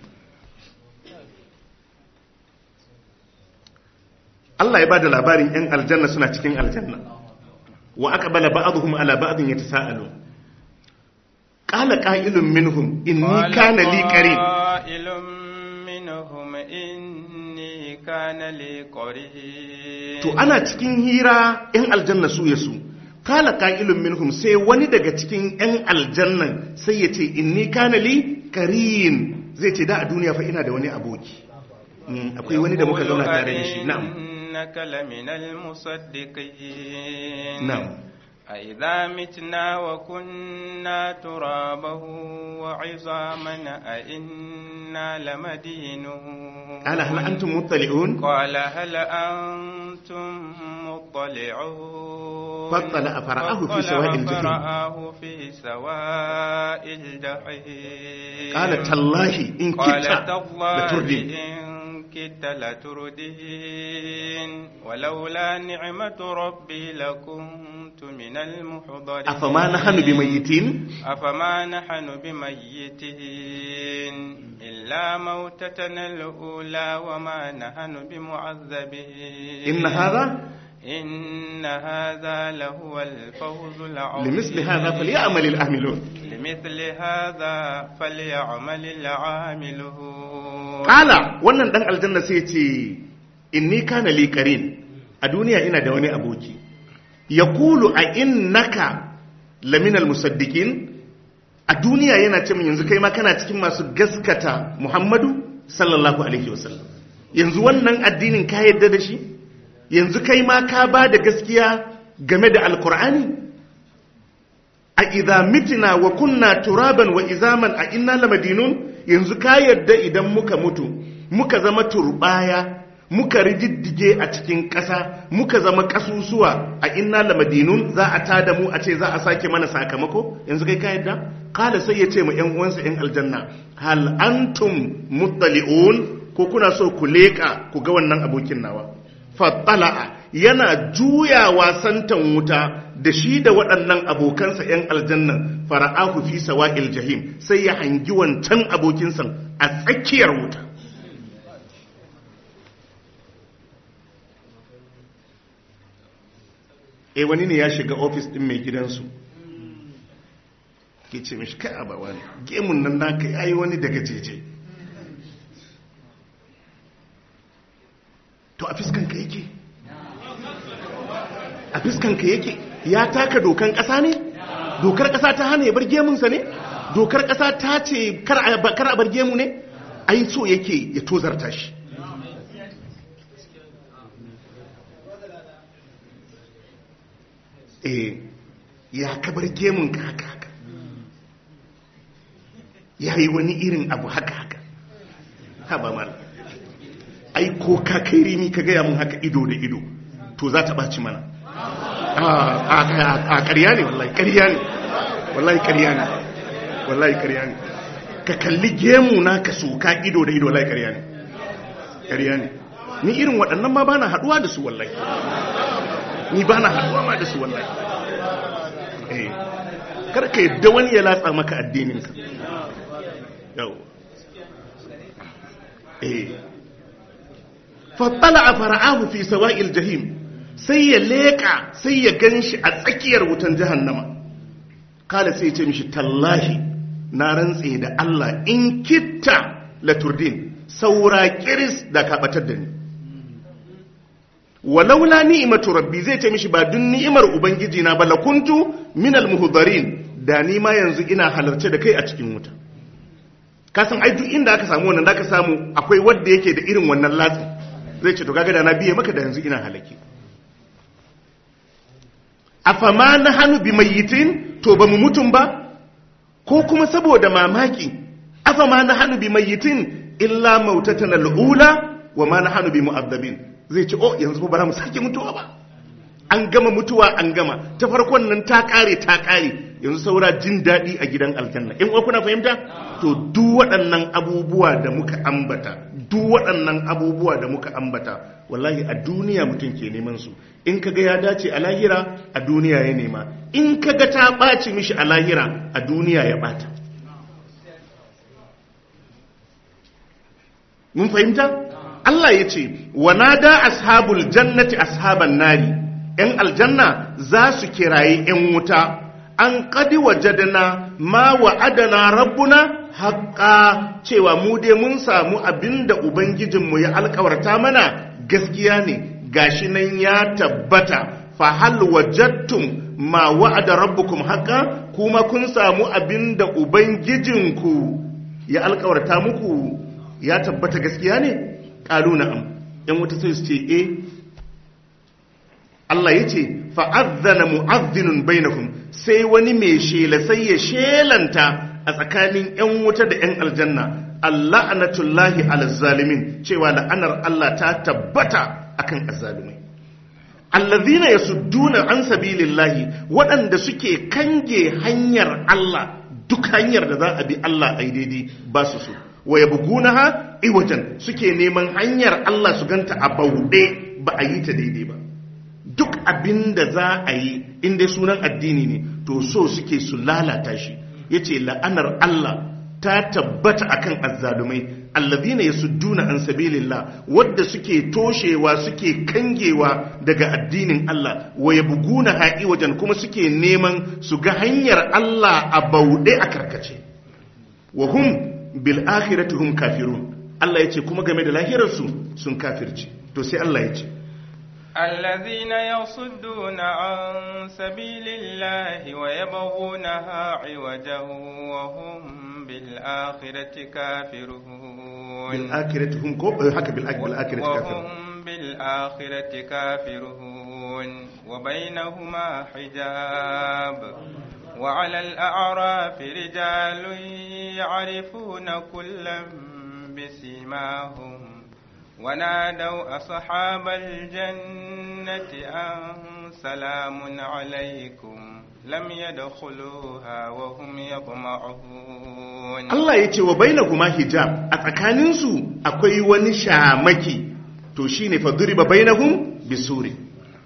Allah ya bada labarin ‘yan aljanna suna cikin aljanna wa aka bala ba'aduhum ala ba'adun ya ta sa'alu ƙala ƙa'ilun minhum inni kana li qarin قائل منهم إني كان لي قرين to ana cikin hira ‘yan aljanna su ya su ƙala ƙa'ilun minhum sai wani daga cikin ‘yan aljannan sai ya ce inni kana li qarin zai ce da a duniya fa ina da wani aboki Mm, akwai wani da muka zauna tare da shi na'am إنك لمن المصدقين na'am أإذا متنا وكنا ترابا وعظاما أإنا لمدينون قال هل أنتم مطلعون قال هل أنتم مطلعون فاطلع فرآه في سواء الجحيم. فرآه في سواء الجحيم قال تالله إن قال كدت تالله لتردين إن كدت لتردين ولولا نعمة ربي لكنت من المحضرين أفما نحن بميتين أفما نحن بميتين إلا موتتنا الأولى وما نحن بمعذبين إن هذا إن هذا لهو الفوز العظيم لمثل هذا فليعمل العاملون لمثل هذا فليعمل العاملون Ƙala wannan ɗan aljanna sai ce, Inni kana li qarin a duniya ina da wani aboki, ya kulu a innaka laminal musaddiqin a duniya yana ce min yanzu kai ma kana cikin masu gaskata Muhammadu sallallahu alaihi wasallam yanzu wannan addinin ka yadda da shi yanzu kai ma ka ba da gaskiya game da alkur'ani a idza mitina wa kunna turaban wa izaman a inna lamadinun yanzu ka yadda idan muka mutu muka zama turbaya muka rididdige a cikin ƙasa muka zama ƙasusuwa a inna lamadinun za a tada mu a ce za a sake mana sakamako yanzu kai ka yadda kala sai ya ce ma yan uwansa yan aljanna hal antum muttali'un ko kuna so ku leka ku ga wannan abokin nawa fattala'a yana juyawa santan wuta da shi da waɗannan abokansa yan aljanna fara'ahu fi sawa'il jahim sai ya hangi wancan abokinsa a tsakiyar wuta e wani ne ya shiga ofis din mai gidansu ke ce mishi kai abawa ne gemun nan naka yayi wani daga jeje to a fiskanka yake a fiskanka yake ya taka dokan ƙasa ne dokar ƙasa ta hana ya bar gemunsa ne dokar ƙasa ta ce kar a bar gemu ne ai so yake ya tozarta shi eh ya kabar gemun ka haka haka ya yi wani irin abu haka haka haba mal ai ko ka kai rini ka gaya mun haka ido da ido to za ta ɓaci mana a ƙarya ne wallahi ƙarya ne wallahi ƙarya ne wallahi ƙarya ne ka kalli gemu na ka soka ido da ido wallahi ƙarya ne ƙarya ne ni irin waɗannan ma ba na haɗuwa da su wallahi ni ba na haɗuwa ma da su wallahi eh karka yadda wani ya latsa maka addininka yau eh fattala a fara'ahu fi sawa'il jahim sai ya leƙa sai ya gan shi a tsakiyar wutan jahannama kala sai ce mishi tallahi na rantse da Allah in kitta laturdin saura kiris da kaɓatar da ni walaula ni'imatu rabbi zai ce mishi ba dun ni'imar ubangiji na bala kuntu minal muhdarin da ni ma yanzu ina halarce da kai a cikin wuta ka san ai duk inda aka samu wannan zaka samu akwai wanda yake da irin wannan latsi zai ce to kaga da na biye maka da yanzu ina halaki afama na hannu bi mayyitin to ba mu mutum ba ko kuma saboda mamaki afama na hannu bi mayyitin illa mautatan al'ula wa ma na hannu bi mu'azzabin zai ce oh yanzu ba za mu sake mutuwa ba an gama mutuwa an gama ta farkon nan ta kare ta kare yanzu saura jin daɗi a gidan aljanna in uwa kuna fahimta to duk waɗannan abubuwa da muka ambata duk waɗannan abubuwa da muka ambata wallahi a duniya mutum ke neman su in kaga ya dace a lahira a duniya ya nema in kaga ta ɓaci mishi a lahira a duniya ya ɓata mun fahimta Allah ya ce wa nada ashabul jannati ashaban nari ‘yan aljanna za su kirayi ‘yan wuta an kadi wajadana ma wa'adana rabbuna haƙa cewa mu dai mun samu abin da Ubangijinmu ya alkawarta mana gaskiya ne gashi nan ya tabbata fa hal wajattum ma wa'ada rabbukum haƙa kuma kun samu abin da Ubangijinku ya alkawarta muku ya tabbata gaskiya ne ƙalu na'am ‘yan wuta sai su ce eh Allah ya ce fa'azzana mu'azzinun bainakum sai wani mai shela sai ya shelanta a tsakanin ‘yan wuta da ‘yan aljanna Allah anatullahi alazzalimin cewa la'anar Allah ta tabbata akan azzalumai allazina yasudduna an sabilillahi waɗanda suke kange hanyar Allah duk hanyar da za a bi Allah ai daidai ba su so wa yabgunaha iwajan suke neman hanyar Allah su ganta a bauɗe ba a yi ta daidai ba duk abin da za a yi inda sunan addini ne to so suke su lalata shi ya ce la'anar Allah ta tabbata akan azzalumai allazina yasudduna an sabilillah wadda suke toshewa suke kangewa daga addinin Allah wa yabguna ha'i wajen kuma suke neman su ga hanyar Allah a bauɗe a karkace wa hum bil akhirati hum kafirun Allah ya ce kuma game da lahirarsu sun kafirci to sai Allah ya ce الذين يصدون عن سبيل الله ويبغونها عوجا وهم بالآخرة كافرون بالآخرة هم كو haka بالآخرة كافرون وهم بالآخرة كافرون وبينهما حجاب وعلى الأعراف رجال يعرفون كلا بسيماهم ونادوا أصحاب الجنة أن سلام عليكم لم يدخلوها وهم يطمعون Allah ya ce wa bainahuma hijab a tsakaninsu akwai wani shamaki to shine fa duriba bainahum bisuri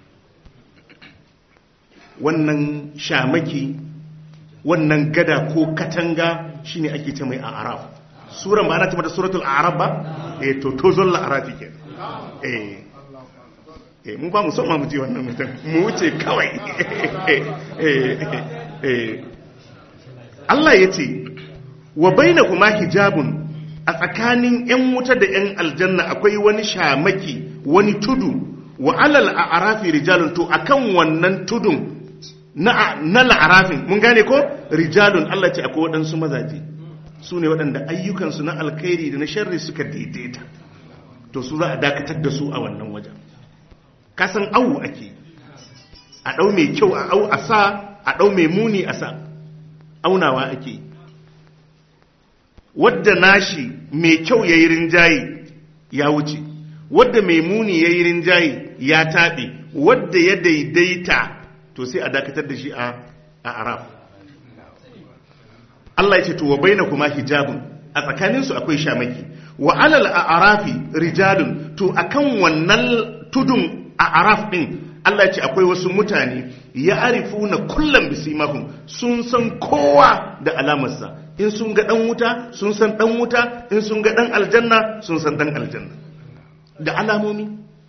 wannan shamaki wannan gada ko katanga shine ake ce mai a'raf suran ba ana ce mata suratul a'raf ba eh to to zolla arafi ke eh eh mun ba mu son ma mu ji wannan mutum mu wuce kawai eh eh Allah ya ce wa bainahuma hijabun a tsakanin yan wuta da yan aljanna akwai wani shamaki wani tudu wa alal a'rafi rijalun to akan wannan tudun na na la'arafin mun gane ko rijalun Allah ce akwai waɗansu mazaje su ne waɗanda ayyukansu na alkhairi da na sharri suka daidaita to su za a dakatar da su a wannan wajen kasan awu ake a ɗau mai kyau a au a sa a ɗau mai muni a sa aunawa ake wadda nashi mai kyau ya yi rinjaye ya wuce wadda mai muni ya yi rinjaye ya taɓe wadda ya daidaita to sai a dakatar da shi a araf Allah ya ce to wa baina kuma hijabun a tsakaninsu akwai shamaki wa alal a'rafi rijalun to akan wannan tudun a'raf din Allah ya ce akwai wasu mutane ya arifuna kullum bisimahum sun san kowa da alamarsa in sun ga dan wuta sun san dan wuta in sun ga dan aljanna sun san dan aljanna da alamomi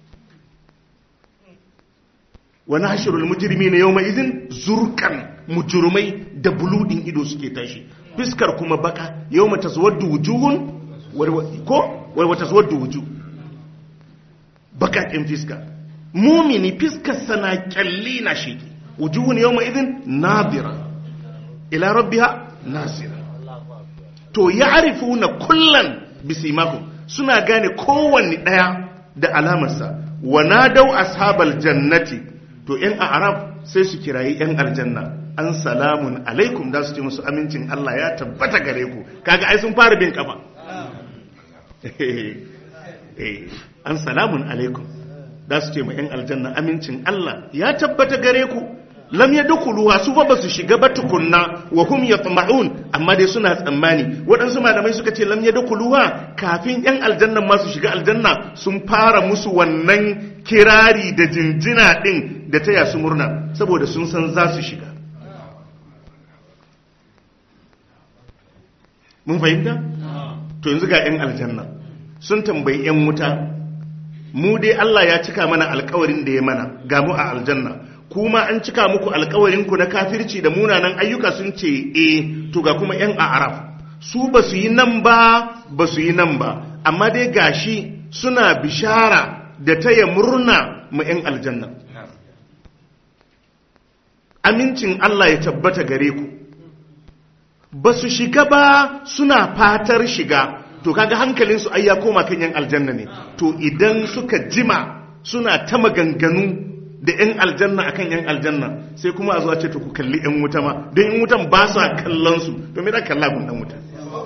wa nahshurul mujrimina yawma idhin zurkan mujrimai da buludin ido suke tashi fiskar kuma baka yawma taswaddu wujuhun ko wa taswaddu wujuh bakakin fiska mumini fiskar sana kyalli na shiki wujuhun yawma idhin nadira ila rabbiha nasira to ya'rifuna kullan bisimakum suna gane kowanne daya da alamarsa wa nadau ashabal jannati to yan arab sai su kirayi yan aljanna an salamun alaikum da su ce musu amincin Allah ya tabbata gare ku kaga ai sun fara bin kafa an salamun alaikum da su ce ma yan aljanna amincin Allah ya tabbata gare ku lam yadkhuluha su fa basu shiga ba tukunna wa hum yatma'un amma dai suna tsammani waɗansu malamai suka ce lam yadkhuluha kafin yan aljanna ma su shiga aljanna sun fara musu wannan kirari da jinjina din da taya su murna saboda sun san za su shiga mun fahimta to yanzu ga yan aljanna sun tambayi yan wuta mu dai Allah ya cika mana alkawarin da ya mana ga mu a aljanna kuma an cika muku alkawarinku na kafirci da munanan ayyuka sun ce e to ga kuma yan araf su ba su yi nan ba ba su yi nan ba amma dai gashi suna bishara da taya murna ma yan aljanna amincin Allah ya tabbata gare ku ba su shiga ba suna fatar shiga to kaga hankalinsu ai ya koma kan yan aljanna ne to idan suka jima suna ta maganganu da 'yan aljanna akan 'yan aljanna sai kuma a zuwa ce to ku kalli 'yan wuta ma don 'yan wutan ba su kallon su to me da kalla gun dan wuta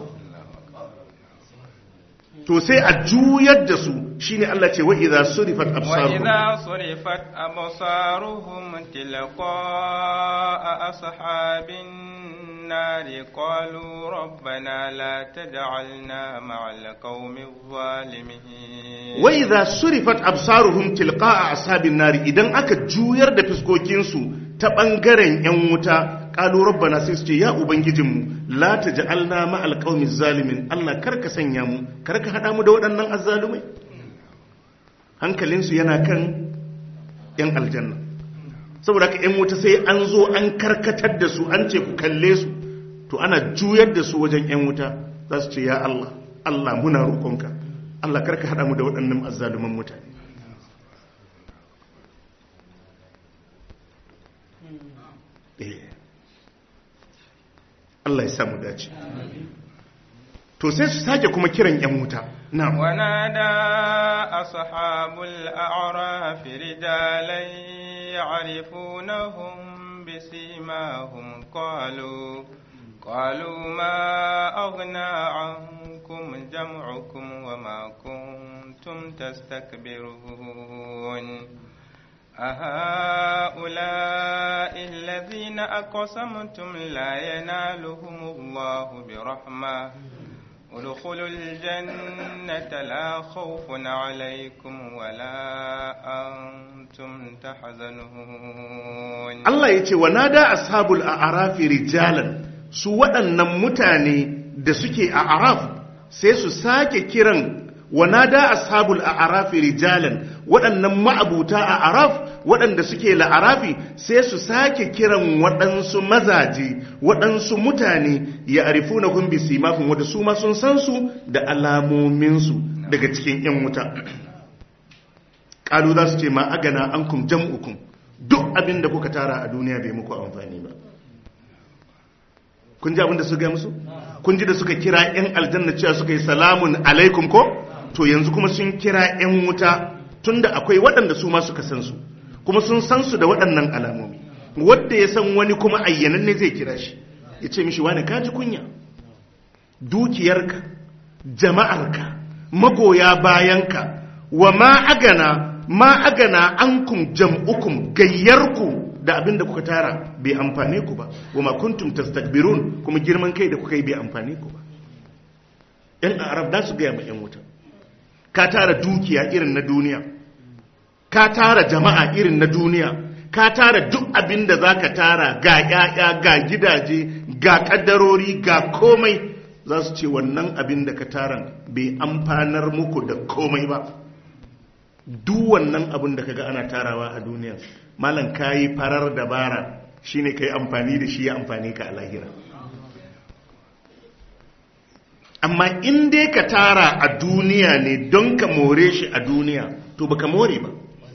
to sai a juyar da su shine Allah ce wa idza surifat absaruhum wa idza surifat absaruhum tilqa'a ashabin النار قالوا ربنا لا تجعلنا مع القوم الظالمين وإذا صرفت أبصارهم تلقاء أصحاب النار إذن أكا جوير دا فسكوكينسو تبنغرين يموتا قالوا ربنا سيسجي يا أبنججم لا تجعلنا مع القوم الظالمين الله كرك سنيامو كرك هدامو دودنا الظالمين hankalinsu yana kan 'yan aljanna saboda ka 'yan wuta sai an zo an karkatar da su an ce ku kalle su to ana juyar da su wajen 'yan wuta za su ce ya Allah Allah muna roƙonka Allah karka haɗa mu da waɗannan azzaluman mutane Allah ya samu dace to sai su sake kuma kiran yan wuta na ونادى أصحاب الأعراف رجالا يعرفونهم بسيماهم قالوا قالوا ما أغنى عنكم جمعكم وما كنتم تستكبرون أهؤلاء الذين أقسمتم لا ينالهم الله برحمة ادخلوا الجنة لا خوف عليكم ولا أنتم تحزنون Allah ya ce wa nada ashabul a'rafi rijalan su waɗannan mutane da suke a araf sai su sake kiran wa nada ashabul a'rafi rijalan waɗannan ma'abuta a araf waɗanda suke la'arafi sai su sake kiran waɗansu mazaje waɗansu mutane ya arifu na kun bisi mafin wadda su ma sun san su da alamominsu daga cikin 'yan wuta ƙalu za su ce ma agana an kum jam'ukum duk abin da kuka tara a duniya bai muku amfani ba kun ji abin da su ga musu kun ji da suka kira 'yan aljanna cewa suka yi salamun alaikum ko to yanzu kuma sun kira 'yan wuta tunda akwai waɗanda su ma suka san su kuma sun san su da waɗannan alamomi wadda ya san wani kuma ayyanan ne zai kira shi ya ce mishi wani kaji kunya dukiyarka jama'arka magoya bayanka wa ma agana ma agana ankum jam'ukum gayyarku da abinda kuka tara bai amfane ku ba wa ma kuntum tastakbirun kuma girman kai da kuka yi bai amfane ku ba yan arab da su gaya ma yan wuta ka tara dukiya irin na duniya ka tara jama'a irin na duniya ka tara duk abin da za ka tara ga ‘ya'ya ga gidaje ga ƙaddarori ga komai za su ce wannan abin da ka tara bai amfanar muku da komai ba duk wannan abin da ka ga ana tarawa a duniya malam ka yi farar dabara shine ka yi amfani da shi ya amfani ka a lahira amma in dai ka tara a duniya ne don ka more shi a duniya to baka more ba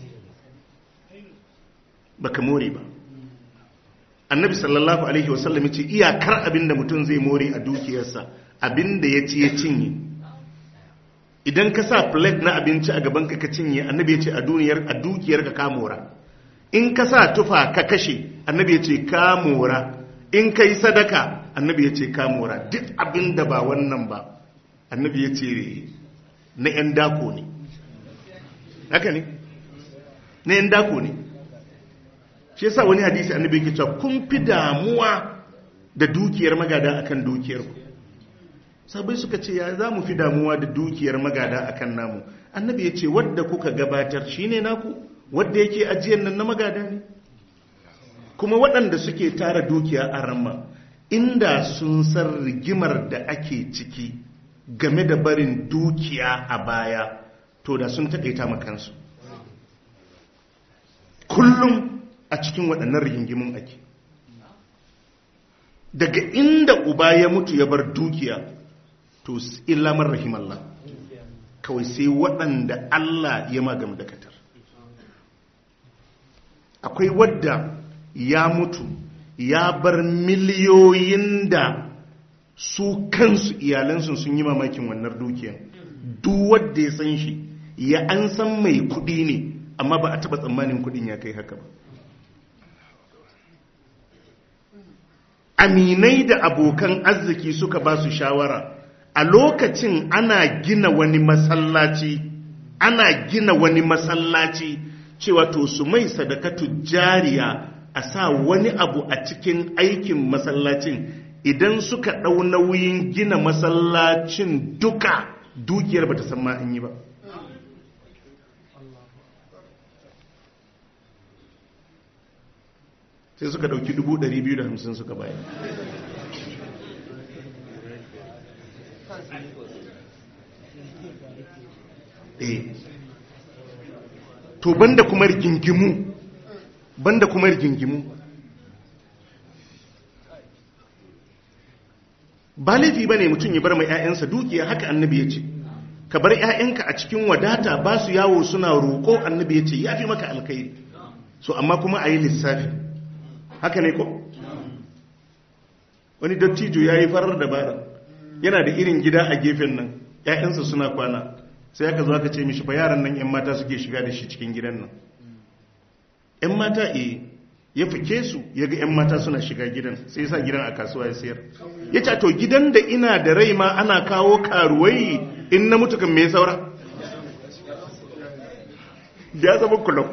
baka more ba annabi sallallahu alaihi wasallam ce iyakar abinda mutum zai more a dukiyarsa abinda ya ci ya cinye idan ka sa plate na abinci a gaban ka ka cinye annabi ya ce a duniyar a dukiyar ka mora in ka sa tufa ka kashe annabi ya ce ka mora in ka yi sadaka annabi ya ce ka mora duk abinda ba wannan ba annabi ya ce na 'yan dako ne haka ne na 'yan dako ne shi yasa wani hadisi annabi yake cewa kun fi damuwa da dukiyar magada akan dukiyar ku sabai suka ce ya za mu fi damuwa da dukiyar magada akan namu annabi ya ce wadda kuka gabatar shine naku wadda yake ajiyar nan na magada ne kuma waɗanda suke tara dukiya a ramma inda sun san rigimar da ake ciki game da barin dukiya a baya to da sun taƙaita makansu kullum a cikin waɗannan rigingimin ake daga inda uba ya mutu ya bar dukiya to illamar rahimallah kawai sai waɗanda Allah ya magam da katar akwai wadda ya mutu ya bar miliyoyin da su kansu iyalansu sun yi mamakin wannan dukiyan duk wadda ya san shi ya an san mai kuɗi ne amma ba a taɓa tsammanin kuɗin ya kai haka ba aminai da abokan arziki suka ba su shawara a lokacin ana gina wani masallaci ana gina wani masallaci cewa to su mai sadakatu jariya a sa wani abu a cikin aikin masallacin idan suka ɗau nauyin gina masallacin duka dukiyar ba ta san ma an yi ba sai suka ɗauki 250 suka bayan eh to banda kuma rigingimu banda kuma rigingimu ba laifi ba ne mutum ya bar mai 'ya'yansa dukiya haka annabi ya ce ka bar 'ya'yanka a cikin wadata ba su yawo suna roƙo annabi ya ce ya fi maka alkai so amma kuma a yi lissafi haka ne ko wani dattijo ya yi farar dabara yana da irin gida a gefen nan ‘ya'yansa suna kwana sai aka zo aka ce mishi fa yaran nan ‘yan mata suke shiga da shi cikin gidan nan ‘yan mata e ya fike su ya ga ‘yan mata suna shiga gidan sai sa gidan a kasuwa ya sayar ya ce to gidan da ina da rai ma ana kawo karuwai in na mutu kan me saura ya zama kulob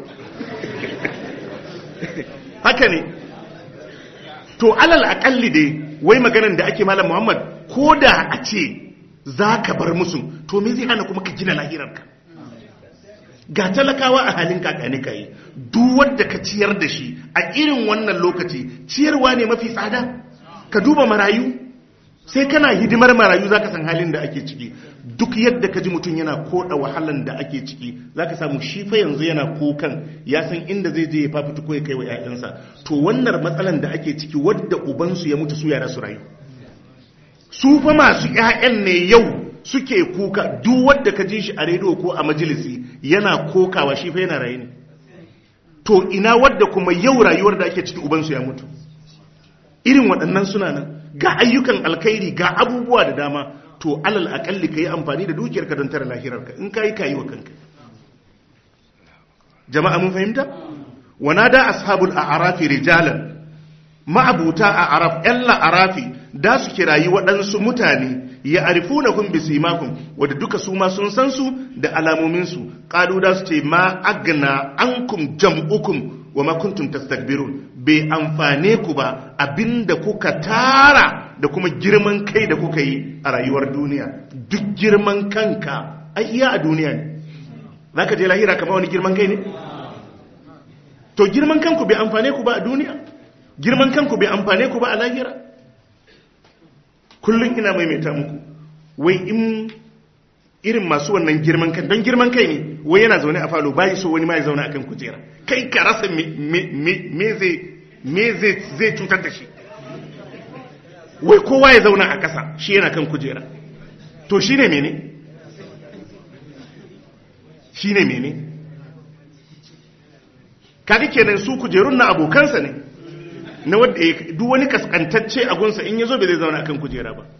haka ne to alal akalli dai wai maganan da ake malam muhammad ko da a ce za ka bar musu to me zai hana kuma ka gina lahirarka ga talakawa a halin kakani ka yi duk wadda ka ciyar da shi a irin wannan lokaci ciyarwa ne mafi tsada ka duba marayu sai kana hidimar marayu za ka san halin da ake ciki duk yadda ka ji mutum yana koda wahalan da ake ciki za ka samu shi fa yanzu yana kukan ya san inda zai je ya fafuta ko ya kai wa 'ya'yansa to wannan matsalan da ake ciki wadda ubansu ya mutu su yara su rayu su fa masu 'ya'yan ne yau suke kuka duk wadda ka ji shi a rediyo ko a majalisi yana kokawa shi fa yana raye ne to ina wadda kuma yau rayuwar da ake ciki ubansu ya mutu irin waɗannan suna nan ga ayyukan alkhairi ga abubuwa da dama to alal akalli ka yi amfani da dukiyarka don tara lahirarka in ka yi ka yi wa kanka jama'a mun fahimta wana da ashabul a'arafi rijalan ma'abuta a'araf yan la'arafi da su kirayi waɗansu mutane ya arifu na kun bisi makon wadda duka su ma sun san su da alamominsu ƙalu da su ce ma agna an kum jam'ukum wa ma kuntum tastakbirun bai amfane ku ba abinda kuka tara da kuma girman kai da kuka yi a rayuwar duniya duk girman kanka ai iya a duniya ne za ka je lahira kama wani girman kai ne to girman kanku bai amfane ku ba a duniya girman kanku bai amfane ku ba a lahira kullum ina maimaita muku wai in irin masu wannan girman kan don girman kai ne wai yana zaune a falo bayi so wani ma ya zaune akan kujera kai ka rasa me zai cutar da shi wai kowa ya zauna a ƙasa shi yana kan kujera to shi ne mene shi ne mene kaga kenan su kujerun na abokansa ne na wadda ya duk wani kaskantacce a gunsa in ya zo bai zai zauna akan kujera ba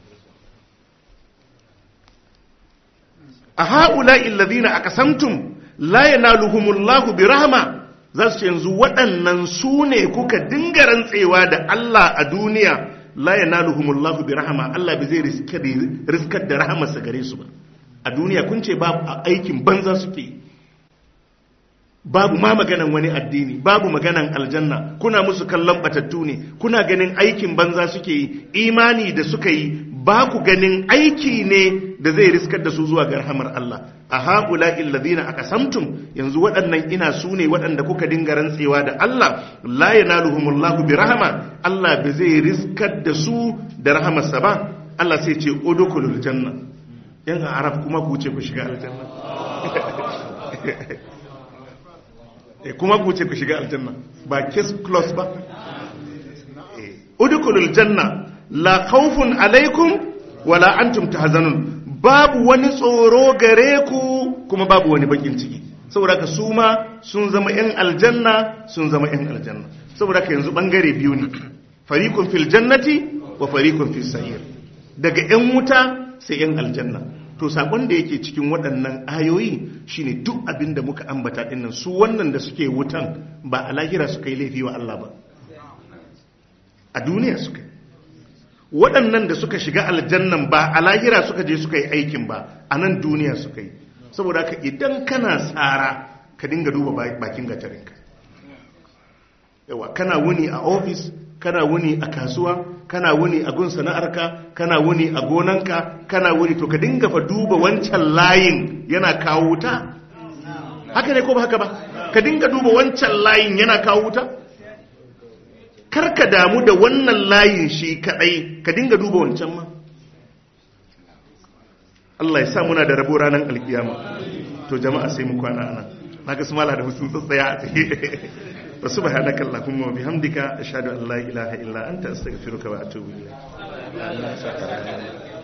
a ha'ula illazina aka samtum la yanaluhumullahu bi rahma za su ce yanzu waɗannan su ne kuka dinga rantsewa da Allah a duniya la yanaluhumullahu bi rahma Allah bai zai riskar da rahamarsa gare su ba a duniya kun ce babu aikin banza suke babu ma maganan wani addini babu maganan aljanna kuna musu kallon batattu ne kuna ganin aikin banza suke yi imani da suka yi ba ku ganin aiki ne da zai riskar da su zuwa ga rahamar Allah a haƙula illazina aka samtum yanzu waɗannan ina su ne waɗanda kuka dinga rantsewa da Allah la yanaluhumullahu bi rahama Allah ba zai riskar da su da rahamarsa ba Allah sai ce udkhulul janna yan arab kuma ku ce ku shiga aljanna eh kuma ku ce ku shiga aljanna ba case close ba eh udkhulul janna la khawfun alaikum wala antum tahzanun babu wani tsoro gare ku kuma babu wani bakin ciki saboda ka su ma sun zama yan aljanna sun zama yan aljanna saboda ka yanzu bangare biyu ne fariqun fil jannati wa fariqun fis sa'ir daga yan wuta sai yan aljanna to sakon da yake cikin waɗannan ayoyi shine duk abin da muka ambata dinnan su wannan da suke wutan ba a lahira suka yi laifi wa Allah ba a duniya suka waɗannan da suka shiga aljannan ba a lahira suka je suka yi aikin ba a nan duniya suka yi saboda ka idan kana tsara ka dinga duba bakin gatarinka yawa kana wuni a ofis kana wuni a kasuwa kana wuni a gun sana'arka kana wuni a gonanka kana wuni to ka dinga fa duba wancan layin yana kawo wuta haka ne ko ba haka ba ka dinga duba wancan layin yana kawo wuta kar ka damu da wannan layin shi kadai ka dinga duba wancan ma Allah ya sa muna da rabo ranar alkiyama to jama'a sai mu kwana ana na ga su mala da hutun tsatsaya a tsaye wa subhanaka allahumma wa bihamdika ashhadu an la ilaha illa anta astaghfiruka wa atubu ilayk